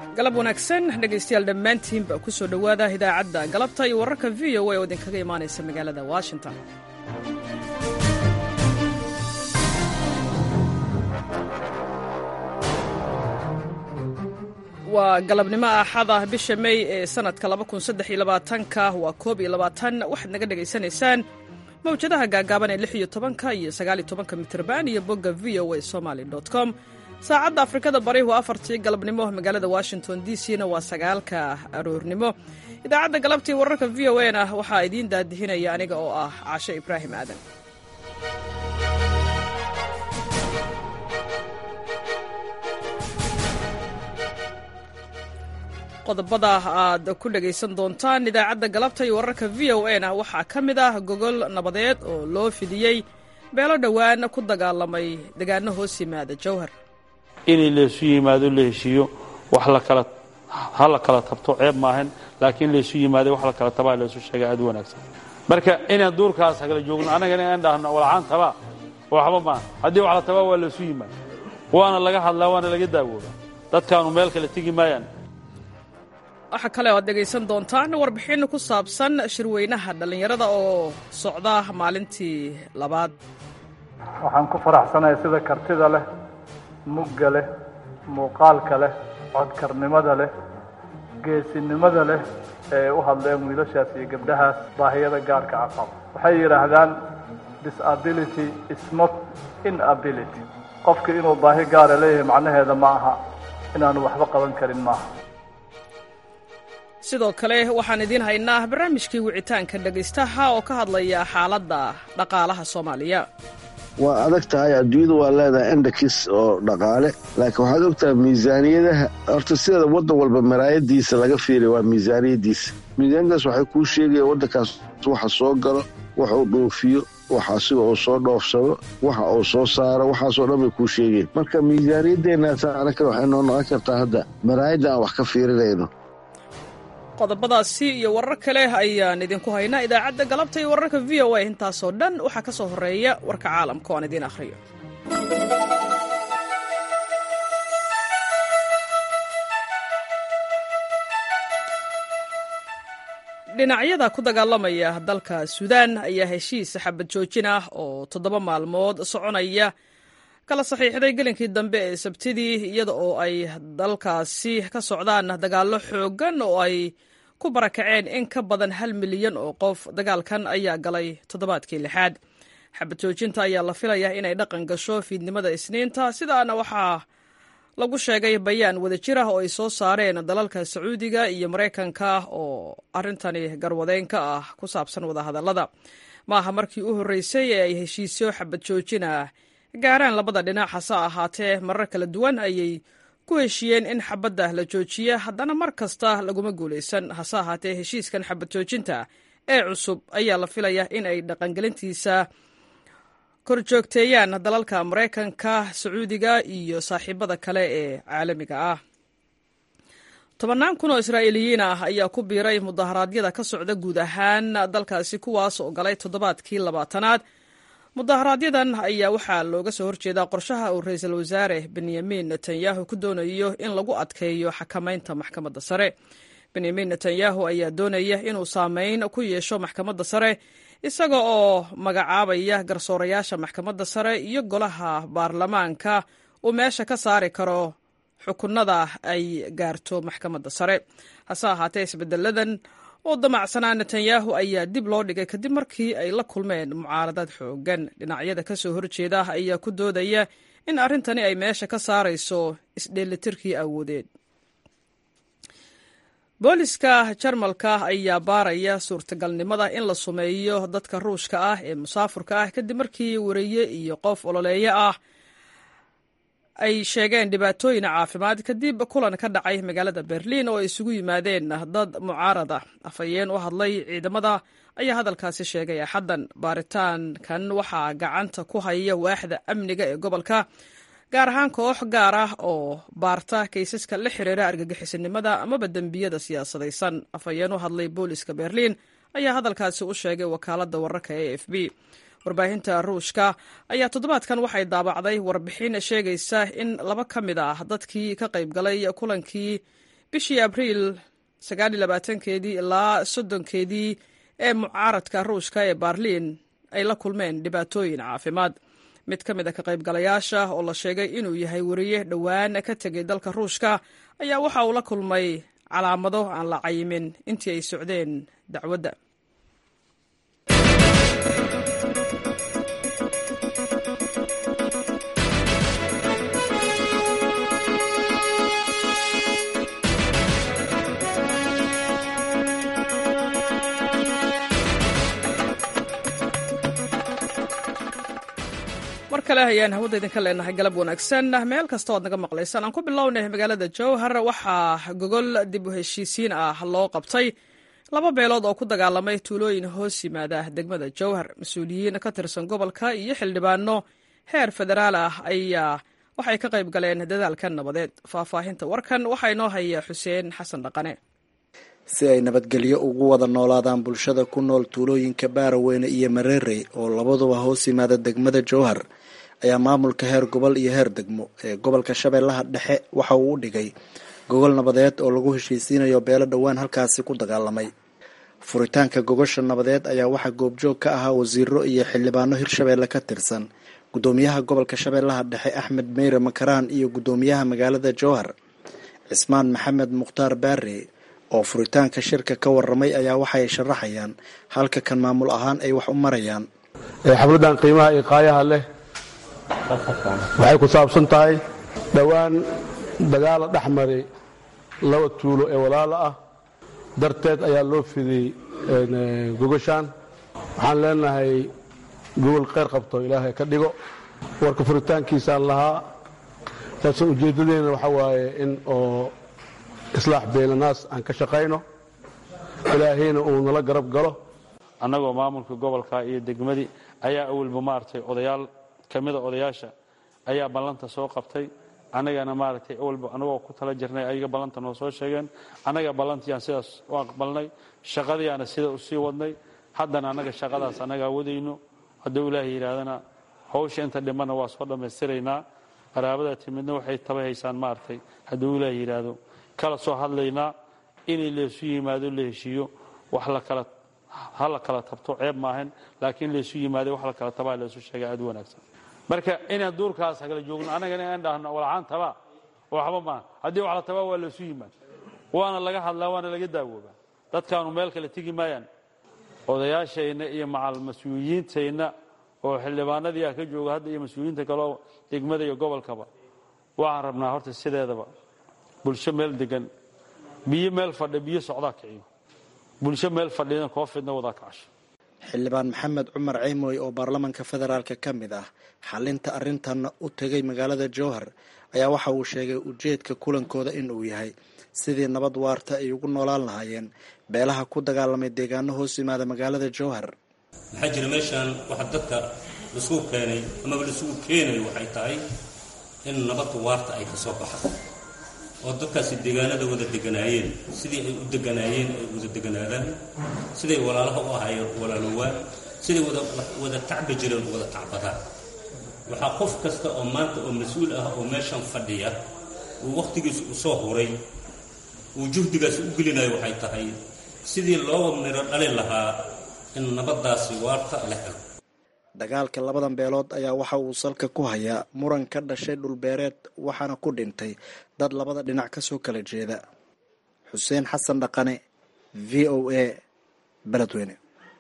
galab wanaagsan dhegaystayaal dhammaantiinba ku soo dhowaada idaacadda galabta iyo wararka v o a oo idinkaga imaanaysa magaalada washington waa galabnimo axada bisha mey ee sanadka ka waa koob iyo labaatan waxaad naga dhegaysanaysaan mawjadaha gaagaaban ee lix iyo tobanka iyo sagaaliyo tobanka mitrban iyo bogga v o a somaly com saacadda afrikada bari waa afartii galabnimo magaalada washington d c na waa sagaalka aroornimo idaacadda galabtii wararka v o a na waxaa idiin daadihinaya aniga oo ah cashe ibraahim aadan qodobada aad ku dhegaysan doontaan idaacadda galabta iyo wararka v o a na waxaa ka mid ah gogol nabadeed oo loo fidiyey beelo dhowaan ku dagaalamay degaano hoos yimaada jowhar inay laysu yimaado la heshiiyo wax lakala ha la kala tabto ceeb maahan laakiin laysu yimaado wax la kala tabaa laysu sheega aad u wanaagsan marka inaan duurkaas kala joogno annagana inaan dhahno walcaan tabaa waxba maaha haddii wax la tabaa waa laysu yimaado waana laga hadlaa waana laga daawoodaa dadkaanu meel kale tegi maayaan waxaa kale oo aad dhegaysan doontaan warbixin ku saabsan shirweynaha dhallinyarada oo socda maalintii labaad waxaan ku faraxsanahay sida kartida leh mugga leh muuqaalka leh codkarnimada leh geesinimada leh ee u hadleen wiilashaas iyo gabdhahaas baahiyada gaarka aqaba waxay yidhaahdaan disability is not inability qofka inuu baahi gaara leeyahay macnaheeda ma aha inaanu waxba qaban karin maaha sidoo kale waxaan idiin haynaa barnaamijkii wicitaanka dhegaystaha oo ka hadlaya xaaladda dhaqaalaha soomaaliya waa adag tahay adduunyadu waa leedahay endakis oo dhaqaale laakiin waxaad ogtahay miisaaniyadaha horta sideeda waddan walba maraayadiisa laga fiiriya waa miisaaniyadiisa miisaaniyadaas waxay kuu sheegaya waddankaas waxa soo galo wax uu dhoofiyo waxa asiga uu soo dhoofsado waxa uu soo saaro waxaasoo dhan bay kuu sheegeen marka miisaaniyadeennaasa anaka waxay noo noqon kartaa hadda maraayadda aan wax ka fiirinayno qodobadaasi iyo warar kale ayaan idinku haynaa idaacadda galabta iyo wararka v o a intaasoo dhan waxaa ka soo horreeya warka caalamka oo aan idiin akhriyo dhinacyada ku dagaalamaya dalka suudaan ayaa heshiis xabad joojin ah oo toddoba maalmood soconaya kala saxiixday gelinkii dambe ee sabtidii iyada oo ay dalkaasi ka socdaan dagaallo xooggan oo ay ku barakaceen in ka badan hal milyan oo qof dagaalkan ayaa galay toddobaadkii lixaad xabad joojinta ayaa la filayaa inay dhaqan gasho fiidnimada isniinta sidaana waxaa lagu sheegay bayaan wadajir ah oo ay soo saareen dalalka sacuudiga iyo maraykanka oo arrintani garwadeyn ka ah ku saabsan wadahadallada maaha markii u horreysay ee ay heshiisyo xabad joojin ah gaaraan labada dhinac hase ahaatee marar kala duwan ayay ku heshiiyeen in xabadda la joojiya haddana mar kasta laguma guulaysan hase ahaatee heshiiskan xabad joojinta ee cusub ayaa la filayaa in ay dhaqangelintiisa korjoogteeyaan dalalka maraykanka sacuudiga iyo saaxiibada kale ee caalamiga ah tobannaan kun oo israa'iiliyiin ah ayaa ku biiray mudaharaadyada ka socda guud ahaan dalkaasi kuwaas oo galay toddobaadkii labaatanaad mudaharaaadyadan ayaa waxaa looga soo horjeedaa qorshaha uu ra-iisul wasaare benyamin netanyahu ku doonayo in lagu adkeeyo xakamaynta maxkamadda sare benyamin netanyahu ayaa doonaya inuu saameyn ku yeesho maxkamadda sare isaga oo magacaabaya garsoorayaasha maxkamadda sare iyo golaha baarlamaanka uu meesha ka saari karo xukunada ay gaarto maxkamadda sare hase ahaatee isbedeladan oo damacsanaa netanyahu ayaa dib loo dhigay kadib markii ay la kulmeen mucaaradad xoogan dhinacyada ka soo horjeeda ayaa ku doodaya in arrintani ay meesha ka saarayso isdheelitirkii awoodeed booliska jarmalka ayaa baaraya suurtagalnimada in la sumeeyo dadka ruushka ah ee musaafurka ah kadib markii wariye iyo qof ololeeyo ah ay sheegeen dhibaatooyin caafimaad kadib kulan ka dhacay magaalada berliin oo ay isugu yimaadeen dad mucaarada afhayeen u hadlay ciidamada ayaa hadalkaasi sheegay axaddan baaritaankan waxaa gacanta ku haya waaxda amniga ee gobolka gaar ahaan koox gaar ah oo baarta kaysaska la xiriira argagixisanimada amaba dembiyada siyaasadaysan afhayeen u hadlay booliska berliin ayaa hadalkaasi u sheegay wakaaladda wararka e f b warbaahinta ruushka ayaa toddobaadkan waxay daabacday warbixin sheegaysa in laba ka mid ah dadkii ka qayb galay kulankii bishii abriil keedii ilaa soddonkeedii ee mucaaradka ruushka ee baarliin ay la kulmeen dhibaatooyin caafimaad mid ka mid a ka qaybgalayaasha oo la sheegay inuu yahay weriye dhowaan ka tegay dalka ruushka ayaa waxa uu la kulmay calaamado aan la cayimin intii ay socdeen dacwadda mar kale ayaan hawada idinka leenahay galab wanaagsan meel kasta oad naga maqlaysaan aan ku bilownay magaalada jowhar waxaa gogol dib u heshiisiin ah loo qabtay laba beelood oo ku dagaalamay tuulooyin hoos yimaada degmada jowhar mas-uuliyiin ka tirsan gobolka iyo xildhibaano heer federaal ah ayaa waxay ka qayb galeen dadaalkan nabadeed faahfaahinta warkan waxaa inoo haya xuseen xasan dhaqane si ay nabadgelyo ugu wada noolaadaan bulshada ku nool tuulooyinka baaraweyne iyo mareerey oo labaduba hoos yimaada degmada jowhar ayaa maamulka heer gobol iyo heer degmo ee gobolka shabeellaha dhexe waxa uu u dhigay gogol nabadeed oo lagu heshiisiinayo beelo dhowaan halkaasi ku dagaalamay furitaanka gogosha nabadeed ayaa waxaa goobjoog ka ahaa wasiiro iyo xildhibaano hirshabeelle ka tirsan guddoomiyaha gobolka shabeellaha dhexe axmed meyre makaraan iyo guddoomiyaha magaalada jowhar cismaan maxamed mukhtaar baare oo furitaanka shirka ka waramay ayaa waxay sharaxayaan halka kan maamul ahaan ay wax u marayaan xafladdan qiimaha iyo qaayaha leh waxay ku saabsan tahay dhowaan dagaala dhex maray laba tuulo ee walaalo ah darteed ayaa loo fidiyey gogashaan waxaan leenahay gogol kheyr qabto ilaahay ka dhigo warka furitaankiisaan lahaa taase ujeeddadeenna waxaa waaye in oo islaax beelanaas aan ka shaqayno ilaahayna uu nala garab galo annagoo maamulka gobolka iyo degmadii ayaa awalba maaragtay odayaal ka mida odayaasha ayaa ballanta soo qabtay annagana maaragtay awalba annagoo ku tala jirnay ayaga ballanta noo soo sheegeen annaga ballantiiyaan sidaas u aqbalnay shaqadiiaana sida u sii wadnay haddana annaga shaqadaas annagaa wadayno hadduu ilaahay yidhaahdana hawsha inta dhimanna waa soo dhammaystiraynaa qaraabada timidna waxay taba haysaan maaragtay hadduu ilaahay yidhaahdo kala soo hadlaynaa inay laysu yimaado la heshiiyo wax lakala ha la kala tabto ceeb maahan laakiin laysu yimaado wax la kala tabaa laysu sheega aad u wanaagsan marka inaan duurkaas hagala joogno annagana inaan dhahno walacaan tabaa waxba maaha haddii wax la tabaa waa laysu yimaado waana laga hadlaa waana laga daawoobaa dadkaanu meel kale tegi maayaan odayaashayna iyo macal mas-uuliyiintayna oo xildhibaanadii ah ka jooga hadda iyo mas-uuliyiinta kaleo degmada iyo gobolkaba waxaan rabnaa horta sideedaba bulsho meel degan biyo meel fadhi biyo socdaa kiciyo bulsho meel fadhina koo fidna wadaa kacasho xildhibaan maxamed cumar ceymoy oo baarlamanka federaalk ka mid ah xalinta arrintanna u tegay magaalada jowhar ayaa waxa uu sheegay ujeedka kulankooda in uu yahay sidii nabad waarta ay ugu noolaan lahaayeen beelaha ku dagaalamay deegaano hoos yimaada magaalada jowhar maxaa jira meeshaan waxa dadka laisugu keenay amaba laisugu keenayo waxay tahay in nabadda waarta ay ka soo baxdo oo dadkaasi deegaanada wada deganaayeen sidii ay u deganaayeen ay wada deganaadaan siday walaalaha u ahaayeen walaalowaan siday wada tacbi jireen wada tacbadaan waxaa qof kasta oo maanta oo mas-uul ah oo meeshan fadhiya uu wakhtigiisa u soo huray uu juhdigaasi u gelinayo waxay tahay sidii looga miro dhali lahaa in nabaddaasi waarta la helo dagaalka labadan beelood ayaa waxa uu salka ku hayaa muran ka dhashay dhulbeereed waxaana ku dhintay dad labada dhinac ka soo kala jeeda xuseen xasan dhaqane v o a beledweyne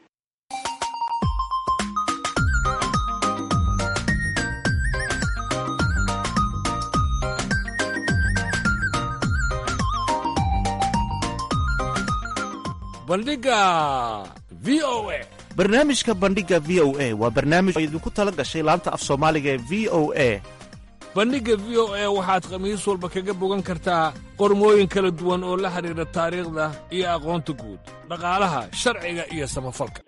bandhiga v o a barnaamijka bandhiga v o a waa barnaamij oo idinku tala gashay laanta af soomaaliga ee v o a bandhigga v o a waxaad khamiis walba kaga bogan kartaa qormooyin kala duwan oo la xidhiidha taariikhda iyo aqoonta guud dhaqaalaha sharciga iyo samafalka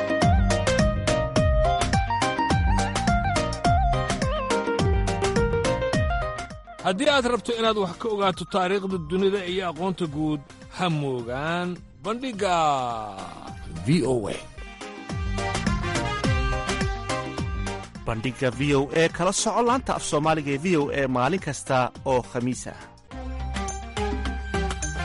haddii aad rabto inaad wax ka ogaato taariikhda dunida iyo aqoonta guud ha moogaan bandhigga v o a bandhiga v o e kala soco laanta af soomaaliga ee v o e maalin kasta oo khamiis ah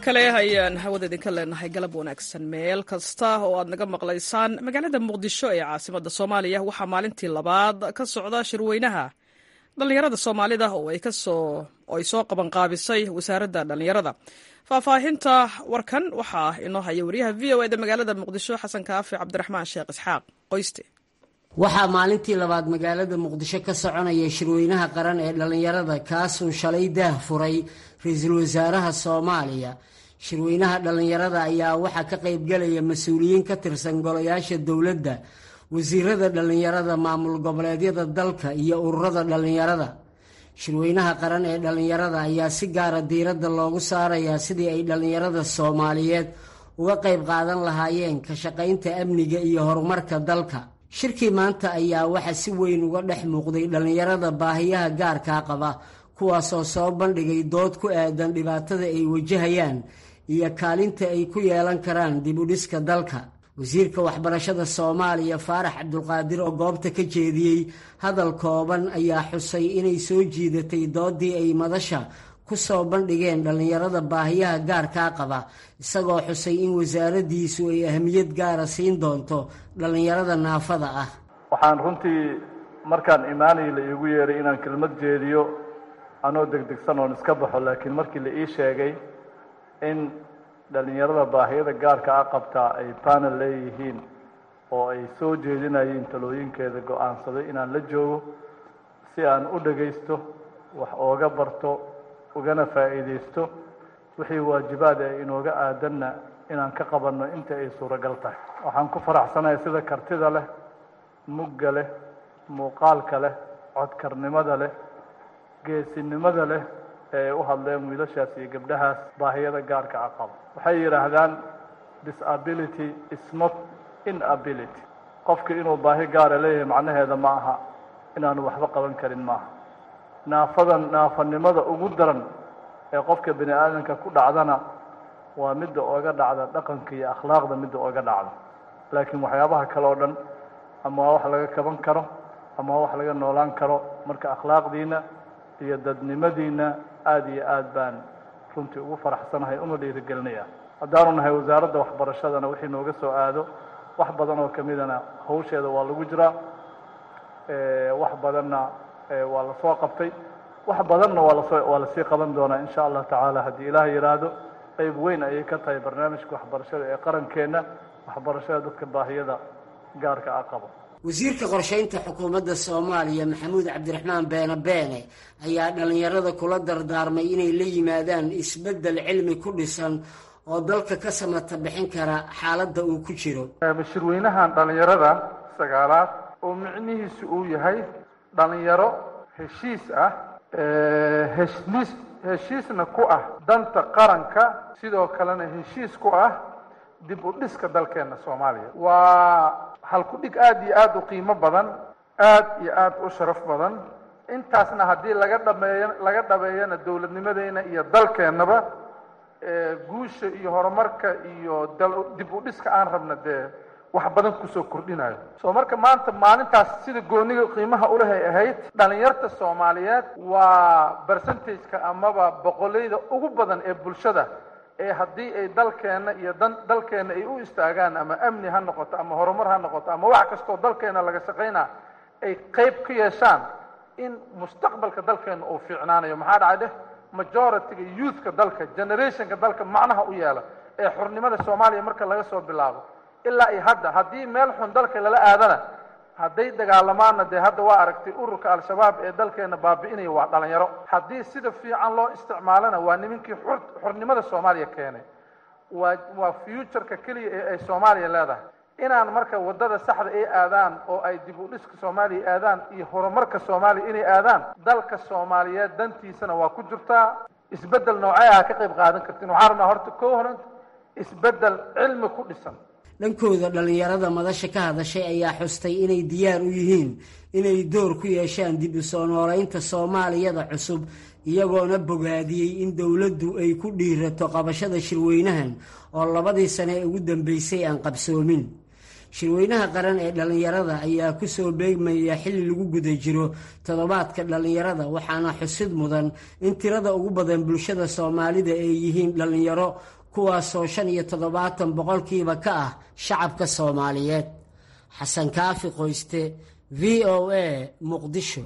kale ayaan hawada idinka leenahay galab wanaagsan meel kasta oo aad naga maqlaysaan magaalada muqdisho ee caasimada soomaaliya waxaa maalintii labaad ka socda shirweynaha dhallinyarada soomaalida oo ay soo qabanqaabisay wasaaradda dhallinyarada faahfaahinta warkan waxaa inoo haya wariyaha v o eda magaalada muqdisho xasan kaafi cabdiraxmaan sheekh isxaaq qoyste waxaa maalintii labaad magaalada muqdisho ka soconaya shirweynaha qaran ee dhallinyarada kaasuu shalay daah furay ra-iisul wasaaraha soomaaliya shirweynaha dhallinyarada ayaa waxaa ka qaybgelaya mas-uuliyiin ka tirsan golayaasha dowladda wasiirada dhallinyarada maamul goboleedyada dalka iyo ururada dhallinyarada shirweynaha qaran ee dhallinyarada ayaa si gaara diiradda loogu saarayaa sidii ay dhallinyarada soomaaliyeed uga qayb qaadan lahaayeen ka shaqaynta amniga iyo horumarka dalka shirkii maanta ayaa waxaa si weyn uga dhex muuqday dhallinyarada baahiyaha gaarkaa qaba kuwaasoo soo bandhigay dood ku aadan dhibaatada ay wajahayaan iyo kaalinta ay ku yeelan karaan dib u dhiska dalka wasiirka waxbarashada soomaaliya faarax cabdulqaadir oo goobta ka jeediyey hadal kooban ayaa xusay inay soo jiidatay doodii ay madasha ku soo bandhigeen dhallinyarada baahiyaha gaarkaa qaba isagoo xusay in wasaaraddiisu ay ahmiyad gaara siin doonto dhallinyarada naafada ah waxaan runtii markaan imaanay la iigu yeeray inaan kelmad jeediyo anoo degdegsan oon iska baxo laakiin markii la ii sheegay in dhallinyarada baahiyada gaarka a qabtaa ay panel leeyihiin oo ay soo jeedinayeen talooyinkeeda go-aansaday inaan la joogo si aan u dhagaysto wax ooga barto ugana faa'iidaysto wixii waajibaad ee inooga aadanna inaan ka qabanno inta ay suuragal tahay waxaan ku faraxsanahay sida kartida leh mugga leh muuqaalka leh codkarnimada leh geesinimada leh ee u hadleen wiilashaas iyo gabdhahaas baahiyada gaarka a qabo waxay yidhaahdaan disability is not inability qofka inuu baahi gaara leeyahay macnaheeda ma aha inaanu waxba qaban karin maaha naafadan naafanimada ugu daran ee qofka bini aadamka ku dhacdana waa midda ooga dhacda dhaqanka iyo akhlaaqda midda ooga dhacda laakiin waxyaabaha kale oo dhan ama waa wax laga kaban karo ama waa wax laga noolaan karo marka akhlaaqdiina iyo dadnimadiina aada iyo aad baan runtii ugu faraxsanahay una dhiirigelinaya haddaanu nahay wasaaradda waxbarashadana wixii nooga soo aado wax badan oo kamidana hawsheeda waa lagu jiraa wax badanna waa lasoo qabtay wax badanna waa lasoo waa lasii qaban doonaa insha allah tacaala haddii ilaah yidhaahdo qeyb weyn ayay ka tahay barnaamijka waxbarashada ee qarankeenna waxbarashada dadka baahiyada gaarka a qabo wasiirka qorshaynta xukuumadda soomaaliya maxamuud cabdiraxmaan beene beene ayaa dhallinyarada kula dardaarmay inay la yimaadaan isbeddel cilmi ku dhisan oo dalka ka samata bixin kara xaaladda uu ku jiro shirweynahan dhallinyarada sagaalaad oo micnihiisu uu yahay dhallinyaro heshiis ah heshiis heshiisna ku ah danta qaranka sidoo kalena heshiis ku ah dib u dhiska dalkeena soomaaliya waa halku-dhig aada iyo aada u qiimo badan aada iyo aada u sharaf badan intaasna haddii laga dhameeyo laga dhabeeyana dowladnimadeena iyo dalkeennaba guusha iyo horumarka iyo dib u dhiska aan rabna dee wax badan kusoo kordhinayo soo marka maanta maalintaas sida gooniga qiimaha ulehay ahayd dhalinyarta soomaaliyeed waa percentageka amaba boqoleyda ugu badan ee bulshada ee haddii ay dalkeenna iyo dan dalkeenna ay u istaagaan ama amni ha noqoto ama horumar ha noqoto ama wax kastoo dalkeenna laga shaqaynaa ay qeyb ka yeeshaan in mustaqbalka dalkeenna uu fiicnaanayo maxaa dhacay dheh majority-ga youthka dalka generationka dalka macnaha u yeela ee xurnimada soomaaliya marka laga soo bilaabo ilaa iyo hadda haddii meel xun dalka lala aadana hadday dagaalamaanna dee hadda waa aragtay ururka al-shabaab ee dalkeena baabi'inaya waa dhalinyaro haddii sida fiican loo isticmaalana waa nimankii xur xurnimada soomaaliya keenay waa waa futureka keliya ee ay soomaaliya leedahay inaan marka waddada saxda ay aadaan oo ay dib u dhiska soomaaliya aadaan iyo horumarka soomaaliya inay aadaan dalka soomaaliyeed dantiisana waa ku jirtaa isbeddel noocee ah ka qayb qaadan kartiin waxaan rabnaa horta koo horanta isbeddel cilmi ku dhisan dhankooda dhallinyarada madasha ka hadashay ayaa xustay inay diyaar u yihiin inay door ku yeeshaan dib u soo noolaynta soomaaliyada cusub iyagoona bogaadiyey in dowladdu ay ku dhiirato qabashada shirweynahan oo labadii sane ee ugu dambeysay aan qabsoomin shirweynaha qaran ee dhallinyarada ayaa ku soo beegmaya xilli lagu guda jiro toddobaadka dhallinyarada waxaana xusid mudan in tirada ugu badan bulshada soomaalida ay yihiin dhallinyaro kuwaasoo shan iyo toddobaatan boqolkiiba ka ah shacabka soomaaliyeed xasan kaafi qoyste v o a muqdisho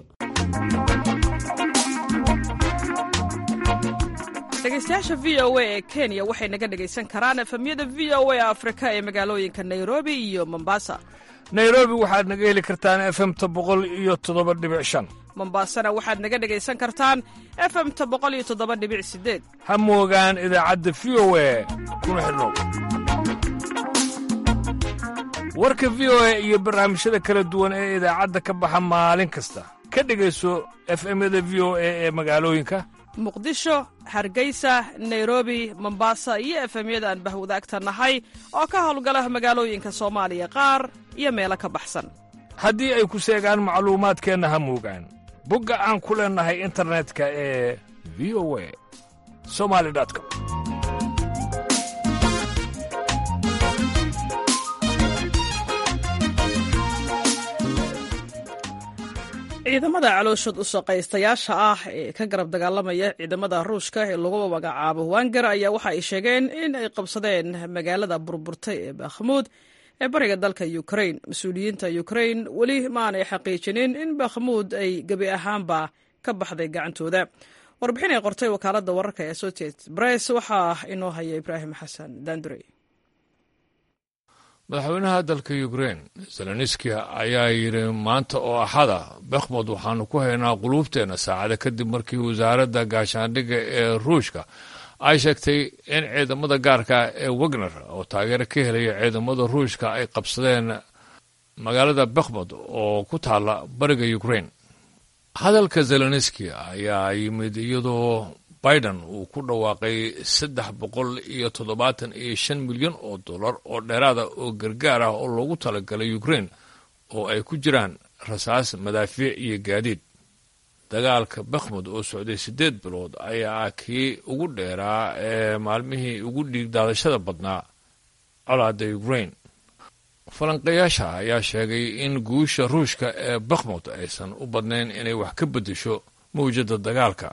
dhegeystayaasha v o a ee kenya waxay naga dhegaysan karaan efemyada v o a afrika ee magaalooyinka nairobi iyo mombasa nairobi waxaad naga heli kartaan efemta boqol iyo toddoba dhibic shan mombasana waxaad naga dhegaysan kartaan efemta boqol iyo toddoba dhibic sideed ha moogaan idaacadda v o a kuna xidhnow warka v o a iyo barnaamijyada kala duwan ee idaacadda ka baxa maalin kasta ka dhegayso efemyada v o a ee magaalooyinka muqdisho hargeysa nairobi mombasa iyo efemyada aan bahwadaagta nahay oo ka howlgala magaalooyinka soomaaliya qaar iyo meelo ka baxsan haddii ay ku seegaan macluumaadkeenna ha moogaan bogga aan ku leennahay internetka ee v o a somali com ciidamada calooshood u shaqaystayaasha ah ee ka garab dagaalamaya ciidamada ruushka ee lagu magacaabo wanger ayaa waxa ay sheegeen in ay qabsadeen magaalada burburtay ee bakhmuud ee bariga dalka ukrain mas-uuliyiinta ukrain weli maanay xaqiijinin in bakhmuud ay gebi ahaanba ka baxday gacantooda warbixin ay qortay wakaalada wararka ee associated bress waxaa inoo haya ibraahim xasan dandurey madaxweynaha dalka ukrein zelenski ayaa yidhi maanta oo axada bakhmud waxaanu ku haynaa quluubteenna saacada kadib markii wasaaradda gaashaandhigga ee ruushka ay sheegtay in ciidamada gaarka ee wagner oo taageero ka helaya ciidamada ruushka ay qabsadeen magaalada bakhmud oo ku taalla bariga ukrein hadalka zelenski ayaa yimid iyadoo biden uu ku dhawaaqay saddex boqol iyo toddobaatan iyo shan milyan oo dollar oo dheeraada oo gargaar ah oo loogu talagalay ukrein oo ay ku jiraan rasaas madaafiic iyo gaadiid dagaalka bakhmud oo socday siddeed bilood ayaa kii ugu dheeraa ee maalmihii ugu dhiigdaadashada badnaa colaadda ukrein falanqayaasha ayaa sheegay in guusha ruushka ee bakhmud aysan u badnayn inay wax ka beddesho mawjadda dagaalka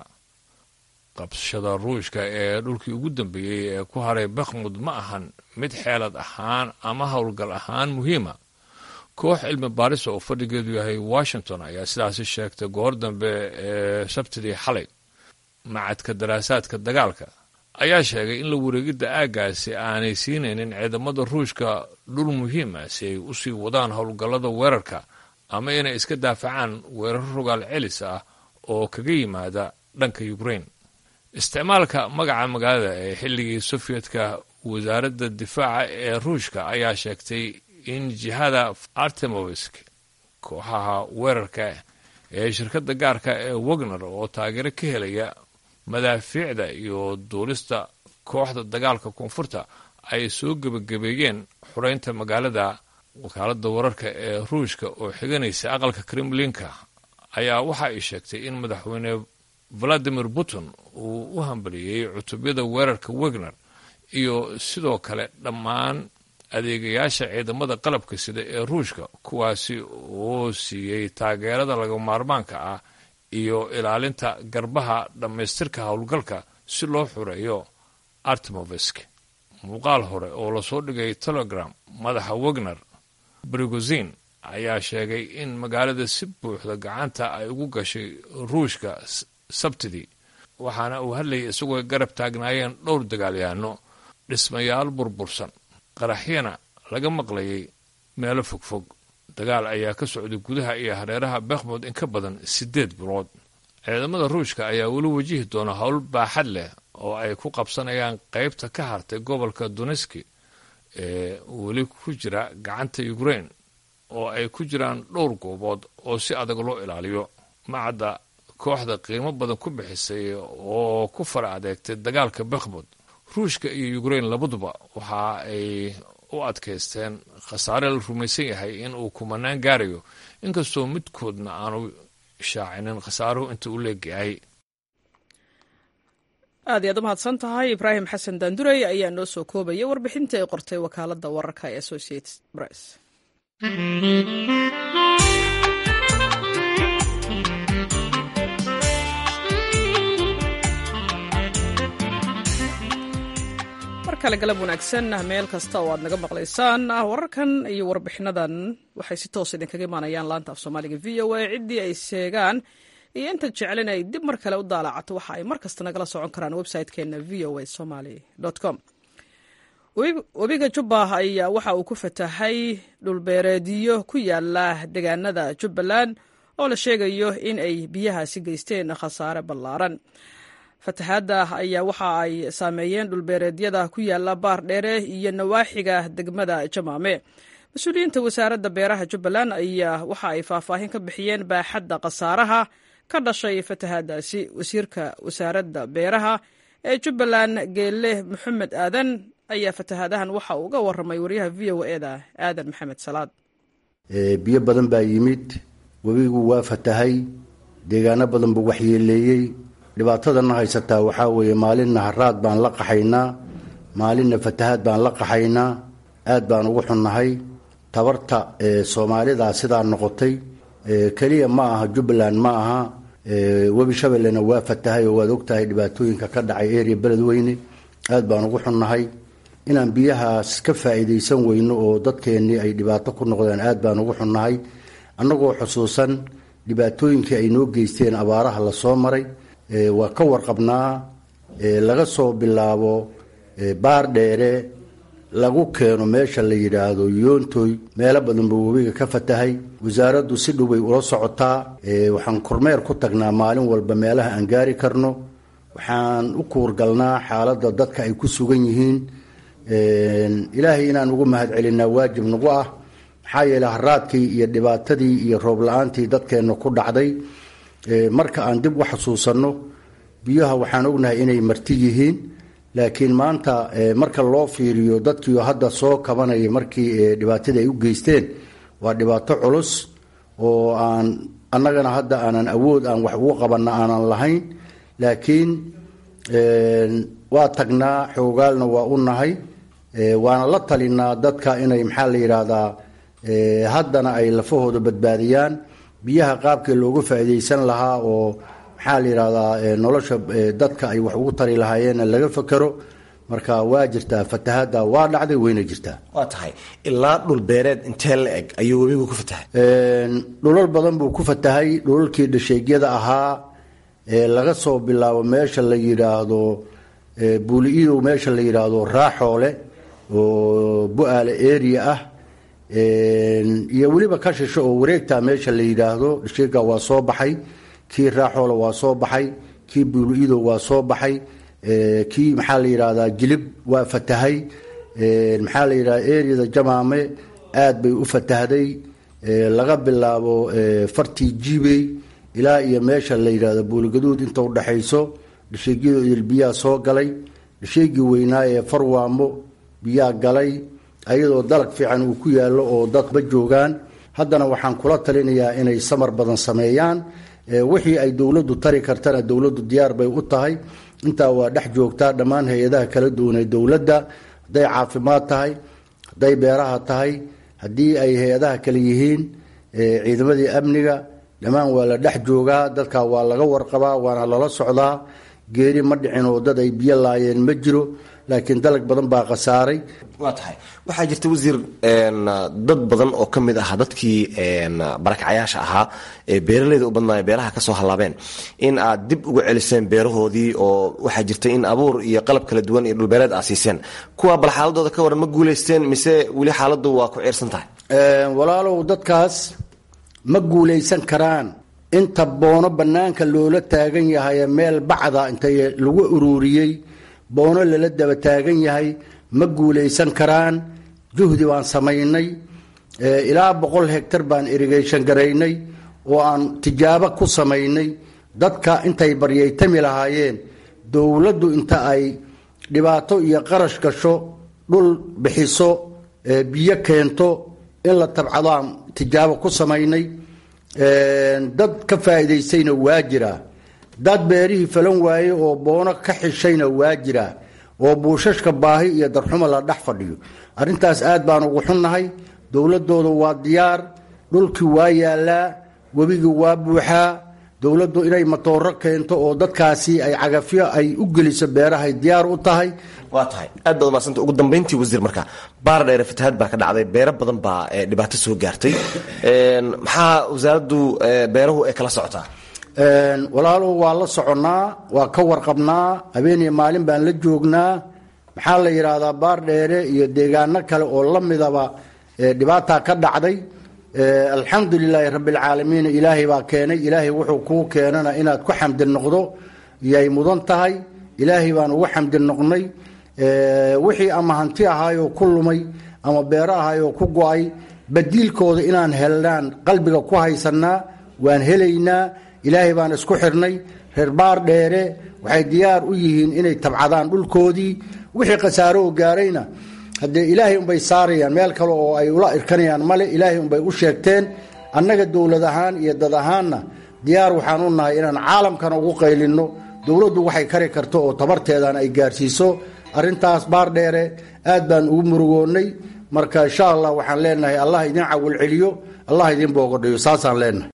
qabsashada ruushka ee dhulkii ugu dambeeyey ee ku haray bakhmud ma ahan mid xeelad ahaan ama howlgal ahaan muhiima koox cilmi baarisa oo fadhigeedu yahay washington ayaa sidaasi sheegtay goor dambe ee sabtidii xalay macadka daraasaadka dagaalka ayaa sheegay in la wareegidda aaggaasi aanay siinaynin ciidamada ruushka dhul muhiima si ay u sii wadaan howlgallada weerarka ama inay iska daafacaan weerar rogaal celis ah oo kaga yimaada dhanka ukrein isticmaalka magaca magaalada ee xilligii sofiyedka wasaaradda difaaca ee ruushka ayaa sheegtay in jihada artemovisk kooxaha weerarka ee shirkadda gaarka ee wagner oo taageero ka helaya madaafiicda iyo duulista kooxda dagaalka koonfurta ay soo gebagabeeyeen xureynta magaalada wakaaladda wararka ee ruushka oo xiganaysa aqalka kremlinka ayaa waxa ay sheegtay in madaxweyne valadimir putin uu u hambaliyey cutubyada weerarka wagner iyo sidoo kale dhammaan adeegayaasha ciidamada qalabka sida ee ruushka kuwaasi oo siiyey taageerada laga maarmaanka ah iyo ilaalinta garbaha dhammaystirka howlgalka si loo xureeyo artemovisk muuqaal hore oo lasoo dhigay telegram madaxa wagner brigozin ayaa sheegay in magaalada si buuxda gacanta ay ugu gashay ruushka sabtidii waxaana uu hadlayay isagoo garab taagnaayeen dhowr dagaalyahanno dhismayaal burbursan qaraxyana laga maqlayay meelo fogfog dagaal ayaa ka socday gudaha iyo hareeraha bakhmud in ka badan siddeed bilood ciidamada ruushka ayaa weli wajihi doona howl baaxad leh oo ay ku qabsanayaan qaybta ka hartay gobolka doneski ee weli ku jira gacanta ukrein oo ay ku jiraan dhowr goobood oo si adag loo ilaaliyo macadda kooxda qiimo badan ku bixisay oo ku fara adeegtay dagaalka bakhmud ruushka iyo ukrein labaduba waxa ay u adkaysteen khasaare la rumaysan yahay in uu kumanaan gaarayo inkastoo midkoodna aanu shaacinin khasaaruhu inta u leegyahay aad iyaad u mahadsan tahay ibraahim xasan daandurey ayaa noo soo koobaya warbixinta ay qortay wakaaladda wararka ee associated press kale galab wanaagsan meel kasta oo aad naga maqlaysaan wararkan iyo warbixinadan waxay si toos idinkaga imaanayaan laanta af soomaaliga v o a ciddii ay sheegaan iyo inta jeclen ay dib mar kale u daalacato waxa ay mar kasta nagala socon karaan website-keena v o a somaly com webiga jubba ayaa waxa uu ku fatahay dhulbeereedyo ku yaala deegaanada jubbaland oo la sheegayo in ay biyahaasi geysteen khasaare ballaaran fatahaadda ayaa waxa ay saameeyeen dhulbeereedyada ku yaala baar dheere iyo nawaaxiga degmada jamaame mas-uuliyiinta wasaaradda beeraha jubbaland ayaa waxa ay faahfaahin ka bixiyeen baaxadda khasaaraha ka dhashay fatahaaddaasi wasiirka wasaaradda beeraha ee jubbaland geelle maxamed aadan ayaa fatahaadahan waxa uu uga warramay waryaha v o eda aadan maxamed salaad biyo badan baa yimid webigu waa fatahay deegaano badan buu waxyeeleeyey dhibaatadana haysataa waxaa weeye maalinna haraad baan la qaxaynaa maalinna fatahaad baan la qaxaynaa aad baan ugu xunnahay tabarta soomaalida sidaa noqotay keliya ma aha jubbaland ma aha webi shabeellena waa fatahay oo waad ogtahay dhibaatooyinka ka dhacay eria beledweyne aad baan ugu xunnahay inaan biyahaas ka faa'iidaysan weyno oo dadkeennii ay dhibaato ku noqdeen aad baan ugu xunnahay annagoo xusuusan dhibaatooyinkii ay noo geysteen abaaraha lasoo maray waa ka warqabnaa laga soo bilaabo baar dheere lagu keeno meesha la yidhaahdo yoontoy meelo badan buu webiga ka fatahay wasaaraddu si dhowbay ula socotaa waxaan kormeer ku tagnaa maalin walba meelaha aan gaari karno waxaan u kuurgalnaa xaaladda dadka ay ku sugan yihiin ilaahay inaan ugu mahadcelinaa waajib nagu ah maxaa yeele haraadkii iyo dhibaatadii iyo roob la-aantii dadkeenna ku dhacday marka aan dib u xasuusanno biyaha waxaan ognahay inay marti yihiin laakiin maanta marka loo fiiriyo dadkiio hadda soo kabanaya markii dhibaatadii ay u geysteen waa dhibaato culus oo aan annagana hadda aanan awood aan wax ugu qabanna aanan lahayn laakiin waa tagnaa xoogaalna waa u nahay waana la talinaa dadka inay maxaa la yidhaahdaa haddana ay lafahooda badbaadiyaan biyaha qaabkii loogu faa'iidaysan lahaa oo maxaa la yidhahdaa nolosha dadka ay wax ugu tari lahaayeenna laga fakero marka waa jirtaa fatahaadda waa dhacday wayna jirtaa waa tahay ilaa dhul beereed intee la eg ayuu webigu ku fatahay dhulal badan buu ku fatahay dhulalkii dhasheegyada ahaa laga soo bilaabo meesha la yidhaahdo buuli-idow meesha la yidhaahdo raaxoole oo bu-aale area ah iyo weliba ka shisho oo wareegta meesha la yidhaahdo dhasheega waa soo baxay kii raaxoole waa soo baxay kii buuli-idow waa soo baxay kii maxaa la yidhahdaa jilib waa fatahay maxaa la yidhahda areada jamaame aad bay u fatahday laga bilaabo fartii jibey ilaa iyo meesha la yidhahdo buuligaduud inta udhaxayso dhasheegyadu idil biyaa soo galay dhasheegii weynaa ee farwaamo biyaa galay ayadoo dalag fiican uu ku yaallo oo dadba joogaan haddana waxaan kula talinayaa inay samar badan sameeyaan wixii ay dowladdu tari kartana dowladdu diyaar bay u tahay intaa waa dhex joogtaa dhammaan hay-adaha kala duwan ee dowladda hadday caafimaad tahay hadday beeraha tahay haddii ay hay-adaha kale yihiin ciidamadii amniga dhammaan waa la dhex joogaa dadka waa laga warqabaa waana lala socdaa geeri ma dhicin oo dad ay biyo laayeen ma jiro laakiin dalag badan baa khasaaray waa tahay waxaa jirta wasiir dad badan oo ka mid ah dadkii barakacyaasha ahaa ee beeraleyda u badnaaya beeraha kasoo hallaabeen in aad dib uga celiseen beerahoodii oo waxaa jirta in abuur iyo qalab kala duwan iyo dhulbeereed aad siiseen kuwa bal xaaladooda ka waran ma guuleysteen mise weli xaaladu waa ku ciirsan tahay walaalow dadkaas ma guulaysan karaan inta boono bannaanka loola taagan yahay meel bacda inta lagu ururiyey boono lala daba taagan yahay ma guulaysan karaan juhdi baan samaynay ilaa boqol hegtar baan irrigation garaynay oo aan tijaabo ku samaynay dadka intay baryaytami lahaayeen dowladdu inta ay dhibaato iyo qarash gasho dhul bixiso biyo keento in la tabcadaan tijaabo ku samaynay dad ka faa'iidaystayna waa jiraa dad beerihii falan waaye oo boono ka xishayna waa jiraa oo buushashka baahi iyo darxumo la dhex fadhiyo arrintaas aad baan ugu xunnahay dowladooda waa diyaar dhulkii waa yaalaa webigii waa buuxaa dowladdu inay matooro keento oo dadkaasi ay cagafyo ay u geliso beerahay diyaar u tahay waa tahay aad baad umadsanta ugu dambayntii wasiir marka baar dheere fatahaad baa ka dhacday beero badan baa dhibaato soo gaartay maxaa wasaaraddu beerahu ay kala socotaa walaalow waa la soconnaa waa ka warqabnaa habeeniyo maalin baan la joognaa maxaa la yidhaahdaa baar dheere iyo deegaano kale oo la midaba dhibaataa ka dhacday alxamdu lilaahi rabbialcaalamiin ilaahay baa keenay ilaahay wuxuu kuu keenana inaad ku xamdi noqdo yay mudan tahay ilaahay baan ugu xamdi noqnay wixii ama hanti ahaayoo ku lumay ama beero ahaayoo ku go-ay badiilkooda inaan helnaan qalbiga ku haysanaa waan helaynaa ilaahay baan isku xirnay reer baar dheere waxay diyaar u yihiin inay tabcadaan dhulkoodii wixii khasaaro oo gaarayna haddee ilaahay unbay saarayaan meel kale oo ay ula irkanayaan male ilaahay unbay u sheegteen annaga dowlad ahaan iyo dad ahaanna diyaar waxaan u nahay inaan caalamkana ugu qaylinno dowladdu waxay kari karto oo tabarteedan ay gaarsiiso arrintaas baar dheere aad baan ugu murugoonnay marka insha allah waxaan leenahay allah idin cawil celiyo allah idin boogodhayo saasaan leenahay